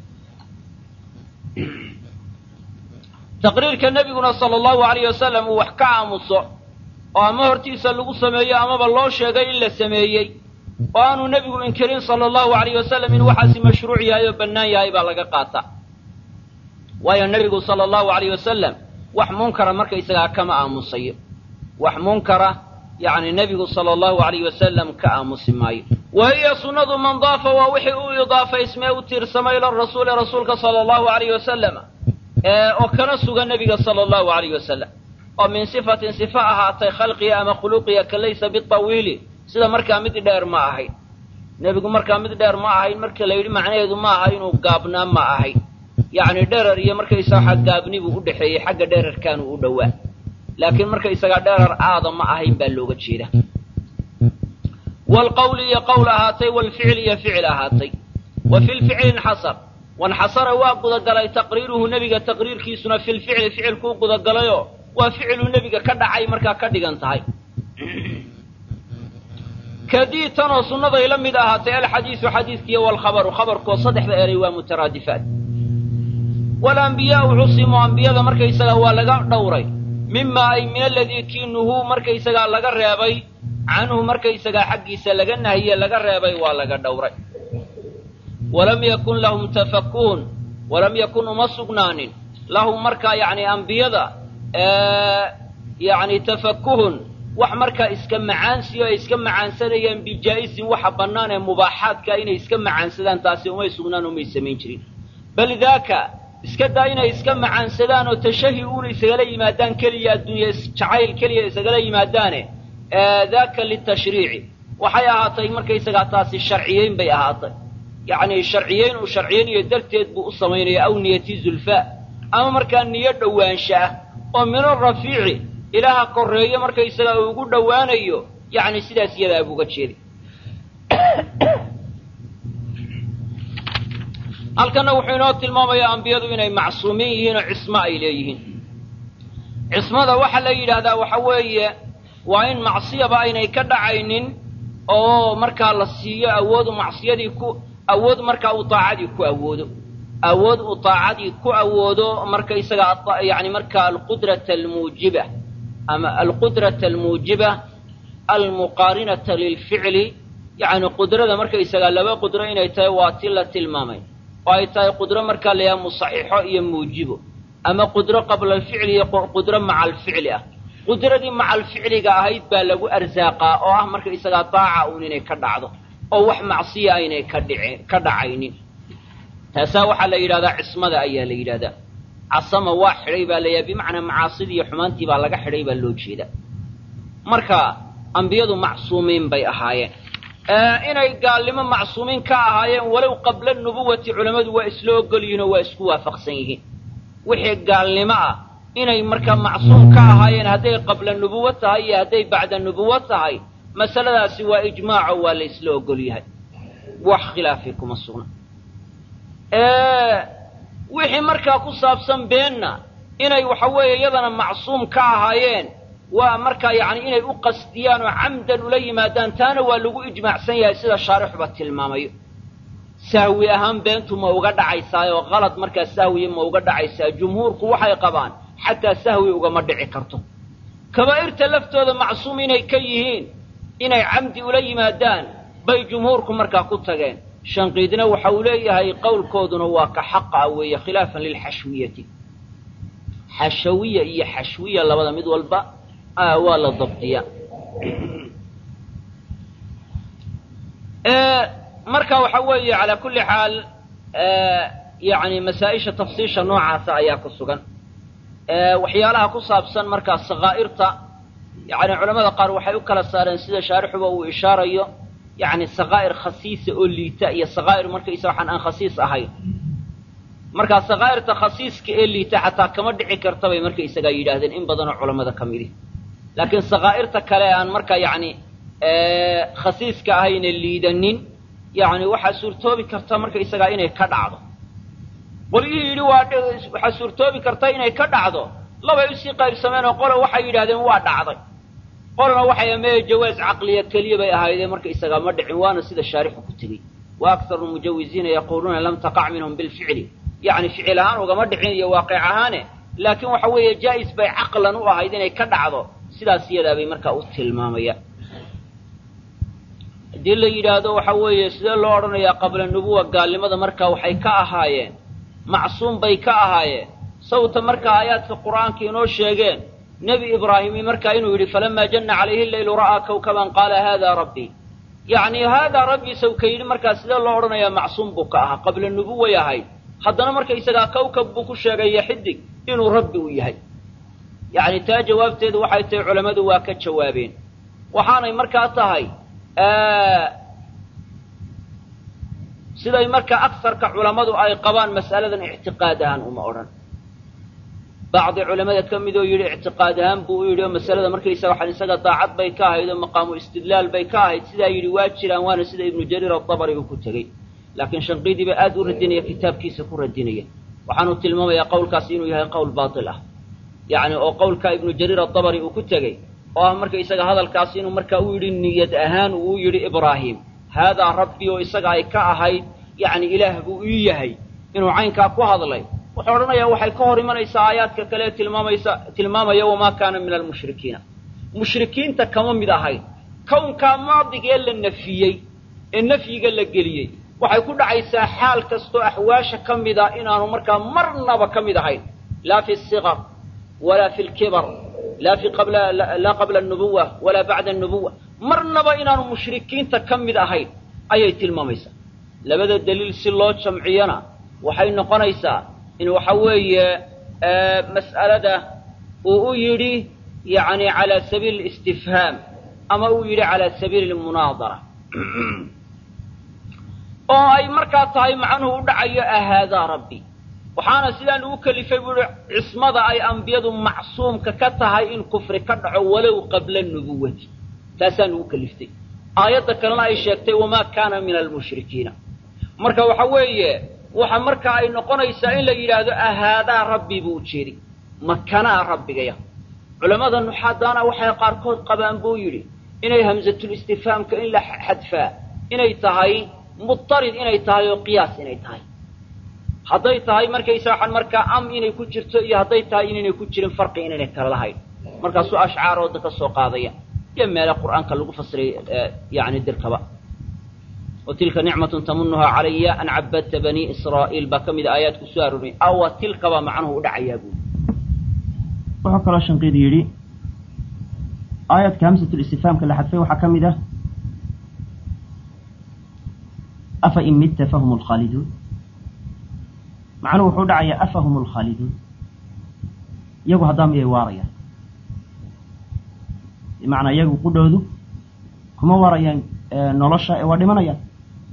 taqriirka nebiguna sala allahu alayh wasalam uu wax ka aamuso oo ama hortiisa lagu sameeyo amaba loo sheegay in la sameeyey oo aanu nebigu inkirin sala allahu alayh wasalam in waxaasi mashruuc yahay oo bannaan yahay baa laga qaataa waayo nebigu sala allahu alayh wasalam wax munkara markaysagaa kama aamusayo wax munkara yacni nebigu sala allahu alayh wasalam ka aamusi maayo wa hiya sunnadu man daafa waa wixii u idaafaysmee u tiirsamay ila rasuuli rasuulka sala allahu alayh wasalam oo kana sugan nebiga sala allahu alayh wasalam oo min sifatin sifa ahaatay khalqiga ama khuluqiga ka laysa bitawiili sida markaa mid dheer ma ahayn nebigu markaa mid dheer ma ahayn marka la yidhi macnaheedu ma aha inuu gaabnaa ma ahayn yacni dherer iyo markaysaga waxa gaabni buu u dhexeeyey xagga dherarkaanu u dhowaa laakiin markaysagaa dherar aada ma ahayn baa looga jeeda waalqawli iyo qowl ahaatay waalficli iyo ficil ahaatay wa fi lficli inxasar wanxasara waa gudagalay taqriiruhu nebiga taqriirkiisuna fi lficli ficilkuu gudagalayoo waa ficiluu nebiga ka dhacay markaa ka dhigan tahay kadii tanoo sunnaday la mid ahaatay alxadiisu xadiiskiiyo waalkhabaru khabarkoo saddexda eray waa mutaraadifaat walambiyaau cusimu ambiyada markaysagaa waa laga dhowray mima ay min aladii kii nuhuu markaysagaa laga reebay canhu markaysagaa xaggiisa laga nahiye laga reebay waa laga dhowray walam yakun lahum tafakuhun walam yakun uma sugnaanin lahum markaa yacni ambiyada yacni tafakuhun wax markaa iska macaansiyo ay iska macaansanayaan bijaa'isin waxa bannaan ee mubaaxaadka inay iska macaansadaan taasi umay sugnaan umay samayn jirin bal daaka iska daa inay iska macaansadaan oo tashahi uuna isagala yimaadaan keliya adduunya jacayl keliya isagala yimaadaane daaka litashriici waxay ahaatay markaysagaa taasi sharciyeyn bay ahaatay yacni sharciyeyn uu sharciyeynayo darteed buu u samaynaya aw niyati zulfaa ama markaa niyo dhowaansha ah oo min arafiici ilaaha korreeyo markaysagaa uu ugu dhowaanayo yacni sidaas iyadaa buuga jeeday halkanna wuxuu inoo tilmaamayaa ambiyadu inay macsuumiin yihiin oo cismo ay leeyihiin cismada waxaa la yidhaahdaa waxa weeye waa in macsiyaba aynay ka dhacaynin oo markaa la siiyo awoodu macsiyadii ku awood markaa uu taacadii ku awoodo awood uu taacadii ku awoodo markaysaga yani markaa alqudrata almuujiba ama alqudrata almuujiba almuqaarinata lilficli yacni qudrada markaysagaa laba qudro inay tahay waa ti la tilmaamay oo ay tahay qudro markaa la yaha musaxixo iyo muujibo ama qudro qabla alficli iyo qudro maca alficli ah qudradii maca alficliga ahayd baa lagu arsaaqaa oo ah markaysagaa daaca uun inay ka dhacdo oo wax macsiya aynay ka dhici ka dhacaynin taasaa waxaa la yidhahdaa cismada ayaa la yidhahdaa casama waa xidhay baa layaha bimacnaa macaasidii iyo xumaantii baa laga xidhay baa loo jeedaa marka ambiyadu macsuumiin bay ahaayeen inay gaalnimo macsuumiin ka ahaayeen walow qabla nubuwati culammadu waa isla ogol yihiin oo waa isku waafaqsan yihiin wixii gaalnimo ah inay markaa macsuum ka ahaayeen hadday qabla nubuwo tahay iyo hadday bacda nubuwo tahay masaladaasi waa ijmaaco waa la isla ogol yahay wax khilaafi kuma sugna wixii markaa ku saabsan beenna inay waxa weeye iyadana macsuum ka ahaayeen waa markaa yacni inay u qasdiyaan oo camdan ula yimaadaan taana waa lagu ijmaacsan yahay sida shaarixuba tilmaamayo sahwi ahaan beentu ma uga dhacaysaa oo qalad markaa sahwiya ma uga dhacaysaa jumhuurku waxay qabaan xataa sahwi ugama dhici karto kabaa'irta laftooda macsuum inay ka yihiin inay camdi ula yimaadaan bay jumhuurku markaa ku tageen shanqiidna waxa uu leeyahay qowlkooduna waa ka xaqa weeye khilaafan lilxashwiyati xashawiya iyo xashwiya labada mid walba waa la dabdiya marka waxa weeye calaa kulli xaal yani masaa-isha tafsiisha noocaasa ayaa ku sugan waxyaalaha ku saabsan markaa sakaa'irta yani culamada qaar waxay u kala saareen sida shaarixuba uu ishaarayo yani sakaa'ir khasiisa oo liita iyo sakaa'ir markaysa waxaan aan khasiis ahayn markaa sakaa'irta khasiiska ee liita xataa kama dhici karta bay markaysagaa yidhaahdeen in badanoo culamada ka midi laakiin sakaa'irta kale aan markaa yani khasiiska ahayna liidanin yani waxaa suurtoobi karta markaysagaa inay ka dhacdo qolyihii yidhi waa waxaa suurtoobi karta inay ka dhacdo labay usii qaybsameen oo qola waxay yidhahdeen waa dhacday qolana waxay amee jawaaz caqliya keliya bay ahaydeen markaysagaa ma dhicin waana sida shaarixu ku tegey wa akharu mujawiziina yaquuluuna lam taqac minhum bilficli yacni ficil ahaan ugama dhicin iyo waaqic ahaane laakiin waxa weeye jaa'is bay caqlan u ahayd inay ka dhacdo sidaas iyadaa bay markaa u tilmaamayaan haddii la yidhaahdo waxa weeye sidee loo odhanayaa qabla nubuwa gaalnimada markaa waxay ka ahaayeen macsuum bay ka ahaayeen sawta markaa aayaadka qur'aanka inoo sheegeen nebi ibraahimi markaa inuu yidhi falamaa janna calayhi leylu ra'aa kawkaban qaala haadaa rabbii yacni haadaa rabbii sawka yidhi markaa sidee loo odhanayaa macsuum buu ka ahaa qabla nubuway ahayd haddana markaysagaa kawkab buu ku sheegaya xidig inuu rabbi u yahay yacni taa jawaabteedu waxay tahay culammadu waa ka jawaabeen waxaanay markaa tahay siday markaa agsarka culammadu ay qabaan mas'aladan ictiqaad ahaan uma odhan bacdi culamada ka midoo yidhi ictiqaad ahaan buu u yidhi oo masalada markaysaga waxaan isaga daacad bay ka ahayd oo maqaamu istidlaal bay ka ahayd sidaa yidhi waa jiraan waana sida ibnu jariir adabari uu ku tegey laakiin shanqiidii baa aad u radinaya kitaabkiisa ku radinaya waxaanu tilmaamayaa qowlkaasi inuu yahay qowl baatil ah yacni oo qowlka ibnu jariir adabari uu ku tegey oo ah markaysaga hadalkaasi inuu markaa u yidhi niyad ahaan uu yidhi ibraahim haadaa rabbi oo isaga ay ka ahayd yacni ilaah buu ii yahay inuu caynkaa ku hadlay wuxuu odhanayaa waxay ka hor imanaysaa aayaadka kale ee tilmaamaysa tilmaamaya wamaa kaana min almushrikiina mushrikiinta kama mid ahayn kownkaa maadigee la nafiyey ee nafyiga la geliyey waxay ku dhacaysaa xaal kastoo axwaasha ka mida inaanu markaa marnaba ka mid ahayn laa fi siqar walaa fi lkibar laa fi qabla laa qabla anubuwa walaa bacda anubuwa marnaba inaanu mushrikiinta ka mid ahayn ayay tilmaamaysaa labada daliil si loo jamciyana waxay noqonaysaa in waxa weeye mas'alada uu u yidhi yacni calaa sabiili اlistifhaam ama uu yidhi calaa sabiili lmunaadara oo ay markaa tahay macnuhu u dhacayo ahaadaa rabbi waxaana sidaan ugu kelifay buu uhi cismada ay ambiyadu macsuumka ka tahay in kufri ka dhaco walow qabla nubuwati taasaan ugu keliftay aayadda kalena ay sheegtay wamaa kaana min almushrikiina marka waxa weeye waxa marka ay noqonaysaa in la yidhaahdo ahaadaa rabbi buu ujeedi makanaa rabbigaya culammada nuxaadaana waxay qaarkood qabaan buu yidhi inay hamsatulistifhaamka in la xadfaa inay tahay mutarid inay tahay oo qiyaas inay tahay hadday tahay markaysa waxaan markaa am inay ku jirto iyo hadday tahay inaynay ku jirin farqi inaynay kala lahayn markaasuu ashcaarooda ka soo qaadaya iyo meele qur'aanka lagu fasiray yani dirkaba wa tilka nicmatun tamunuhaa calaya an cabadta banii israa'iil baa ka mida aayaadku soo arooriyay awa tilkabaa macnuhu u dhacayaa buuli wuxuu kaloo shanqiidi yidhi aayaadka hamsatulistifhaamka la xadfay waxaa ka mid ah afa in midta fahum lkhaaliduun macnuhu wuxuu dhacayaa afahum lkhaaliduun iyagu haddaa miyay waarayaan bimacnaa iyagu qudhoodu kuma waarayaan nolosha ee waa dhimanayaan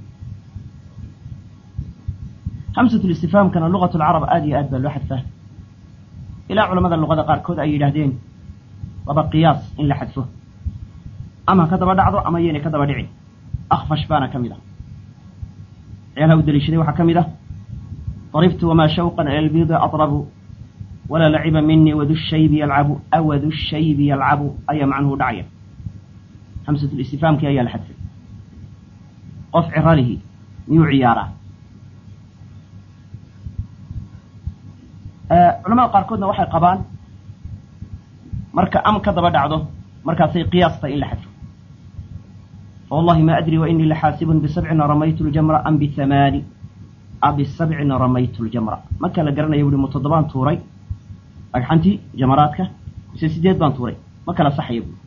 hamsatulistifhaamkana lugat lcarab aad iyo aad baa loo xadfaa ilaa culamada luqada qaarkood ay yidhaahdeen laba qiyaas in la xadfo ama ha ka daba dhacdo ama yaynay ka daba dhicin akfash baana ka mid ah ciyaalaha u daliishaday waxaa ka mid ah daribtu wamaa shawqan ila lbiidi atrabu walaa laciba minii wadu shaybi yalcabu awadu shaybi yalcabu ayaa macnuhu dhacaya hamsatulistifhaamkii ayaa la xadfay qof ciralihi miyuu ciyaaraa culamada qaarkoodna waxay qabaan marka am ka daba dhacdo markaasay qiyaasta in la xadfo fawallahi ma adri wa inii laxaasibun bisabcin ramaytu ljamra am bihamaani a bisabcin ramaytu ljamra marka la garanaya buuhi mu toddobaan tuuray dhagxantii jamaraadka mise sideed baan tuuray ma kala saxaya buui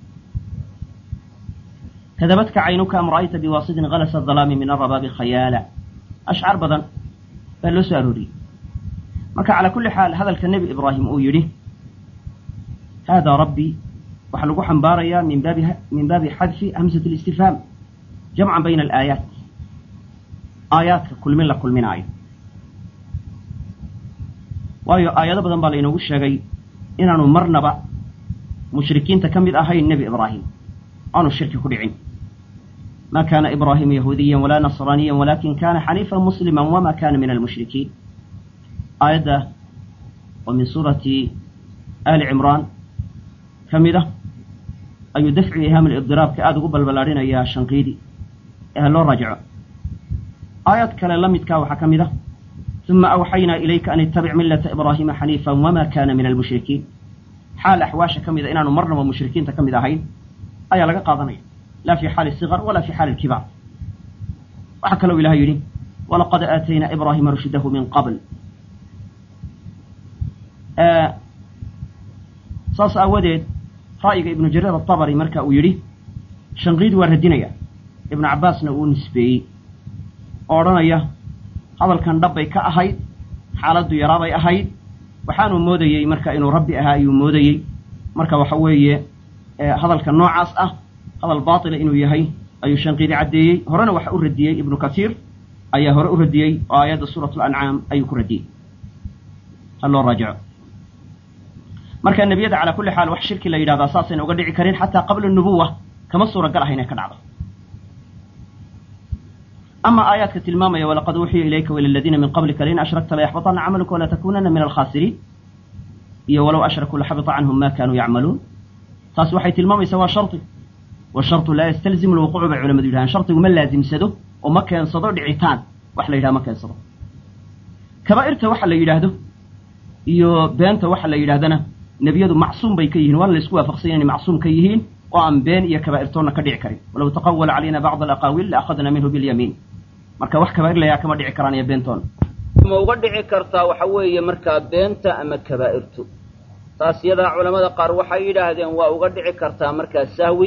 kadabadka caynuka am ra'ayta biwaasidin kalasa dalaami min arabaabi khayaala ashcaar badan baa loo soo arooriyey marka calaa kulli xaal hadalka nebi ibraahim uu yidhi haadaa rabbii waxaa lagu xambaarayaa min baabi min baabi xadfi hamsat اlistifhaam jamcan bayna alaayaat aayaadka kulmin la kulminaayo waayo aayado badan baa lainoogu sheegay inaanu marnaba mushrikiinta ka mid ahayn nebi ibraahim aanu shirki ku dhicin ma kaana ibraahimu yahuudiya walaa nasraaniya walakin kana xaniifan muslima wama kana min almushrikiin aayadda oo min suurati ali cimraan ka mid ah ayuu dafci ihaam alibdiraabka aada ugu balballaadhinayaa shanqiidi ee ha loo raajico aayad kale la midkaa waxaa ka mid ah uma awxaynaa ilayka an ittabic millata ibraahiima xaniifan wama kana min almushrikiin xaal axwaasha ka mida inaanu marnaba mushrikiinta ka mid ahayn ayaa laga qaadanaya laa fi xaali sigar wala fi xaali kibaar waxaa kaloo ilahay yidhi walaqad aataynaa ibraahima rushdahu min qabl saas aawadeed ra'yiga ibnu jariir atabari marka uu yidhi shanqiid waa radinaya ibnu cabbaasna uu nisbeeyey oo odhanaya hadalkan dhabbay ka ahayd xaaladdu yaraabay ahayd waxaanuu moodayey marka inuu rabbi ahaa ayuu moodayey marka waxa weeye hadalka noocaas ah hadal baatila inuu yahay ayuu shanqiidi caddeeyey horena waxa u radiyey ibnu kasiir ayaa hore u radiyey oo aayadda suurat lancaam ayuu ku radiyey ha loo raajico marka nebiyada calaa kulli xaal wax shirki la yidhahdaa saasayna uga dhici karin xataa qabla nubuwa kama suuragal aha inay ka dhacdo ama aayaadka tilmaamaya walaqad uuxiya ilayka waila aladiina min qablika lain ashrakta layaxbaطana camaluka wala takunana min alkhaasiriin iyo walow ashrakuu laxabita canhum ma kanuu yacmaluun taas waxay tilmaamaysaa waa shardi washarطu laa yastalzimu lwuquucu bay culamadu yidhahaan shardigu ma laazimsado oo ma keensado dhicitaan wax la yidhaha ma keensado kabaa'irta waxa la yidhaahdo iyo beenta waxa la yidhahdana nebiyadu macsuum bay ka yihiin waana la isku waafaqsanya inay macsuum ka yihiin oo aan been iyo kabaa'irtoonna ka dhici karin walow taqawala calayna bacd alaqaawiil laakhadna minhu bilyamiin marka wax kabaa'ir layaa kama dhici karaan iyo beentoona ma uga dhici kartaa waxa weeye markaa beenta ama kabaa'irtu taas yadaa culamada qaar waxay yidhaahdeen waa uga dhici kartaa markaa sahwi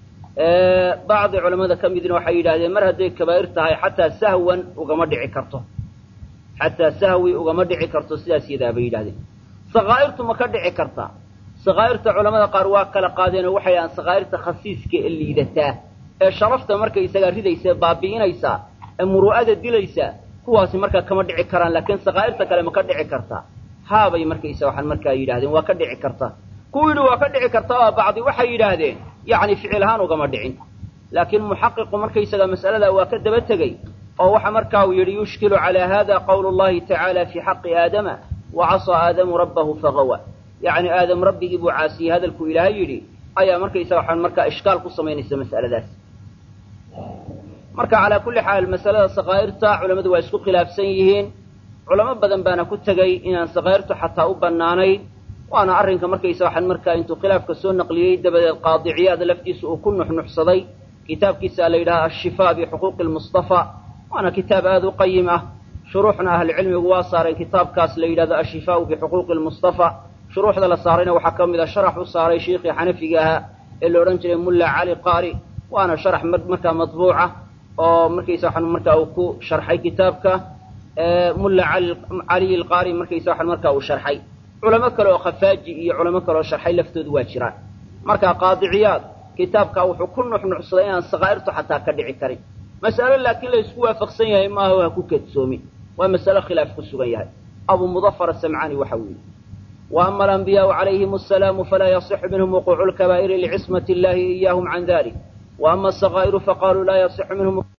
bacdi culamada ka midna waxay yidhahdeen mar hadday kabaa'ir tahay xataa sahwan ugama dhici karto xataa sahwi ugama dhici karto sidaas yadaa bay yidhahdeen sakaa'irtu ma ka dhici kartaa sakaa'irta culamada qaar waa kala qaadeenoo waxay dhahaan sakaa'irta khasiiska ee liidataa ee sharafta markaysagaa ridaysa baabi'inaysaa ee muru'ada dilaysaa kuwaasi markaa kama dhici karaan laakiin sakaa'irta kale ma ka dhici kartaa haabay markaysa waxaan markaa yidhahdeen waa ka dhici kartaa kuwu yidhi waa ka dhici kartaa oo bacdi waxay yidhaahdeen yacni ficil ahaan ugama dhicin laakiin muxaqiqu markaysaga mas'aladaa waa ka daba tegey oo waxa markaa uu yidhi yushkilu calaa hada qawlu llahi tacaala fii xaqi aadama wa casaa aadamu rabbahu fagawa yacni aadam rabbigii buu caasiyey hadalkuu ilaahay yidhi ayaa markaysaga waxaan markaa ishkaal ku samaynaysa mas'aladaas marka calaa kulli xaal masalada sakaa'irta culammadu waa isku khilaafsan yihiin culamo badan baana ku tegey inaan sakaa'irtu xataa u bannaanayn waana arrinka markaysa waxaan markaa intuu khilaafka soo naqliyey dabadeed qaadiciyaad laftiisa uu ku nuxnuxsaday kitaabkiisa la yidhaha ashifaa bixuquuqi lmustafa waana kitaab aada u qayim ah shuruuxna ahlucilmigu waa saareen kitaabkaas la yidhahdo ashifaau bixuquuqi lmustafa shuruuxda la saarayna waxaa ka mid a sharax u saaray shiikhii xanafiga ahaa ee la odhan jiray mulla cali qaari waana sharax markaa matbuuca oo markaysa waxaan markaa uu ku sharxay kitaabka mulla caliy alqaari markaysa waxaan markaa uu sharxay culamo kale oo khafaaji iyo culamo kale oo sharxay laftoodu waa jiraan marka qaadiciyaad kitaabkaa wuxuu ku nuxnuxsaday inaan sakaa'irtu xataa ka dhici karin mas'alo laakiin la isku waafaqsan yahay maaha ha ku kadsoomin waa masalo khilaaf ku sugan yahay abu mudafar asamcaani waxa uu yidhi wa ama alambiyaau calayhim asalaamu falaa yasixu minhum wuquucu lkabaa'iri licismati illahi iyaahum can dalik wa ama asakaa'iru faqaaluu laa yasixu minhum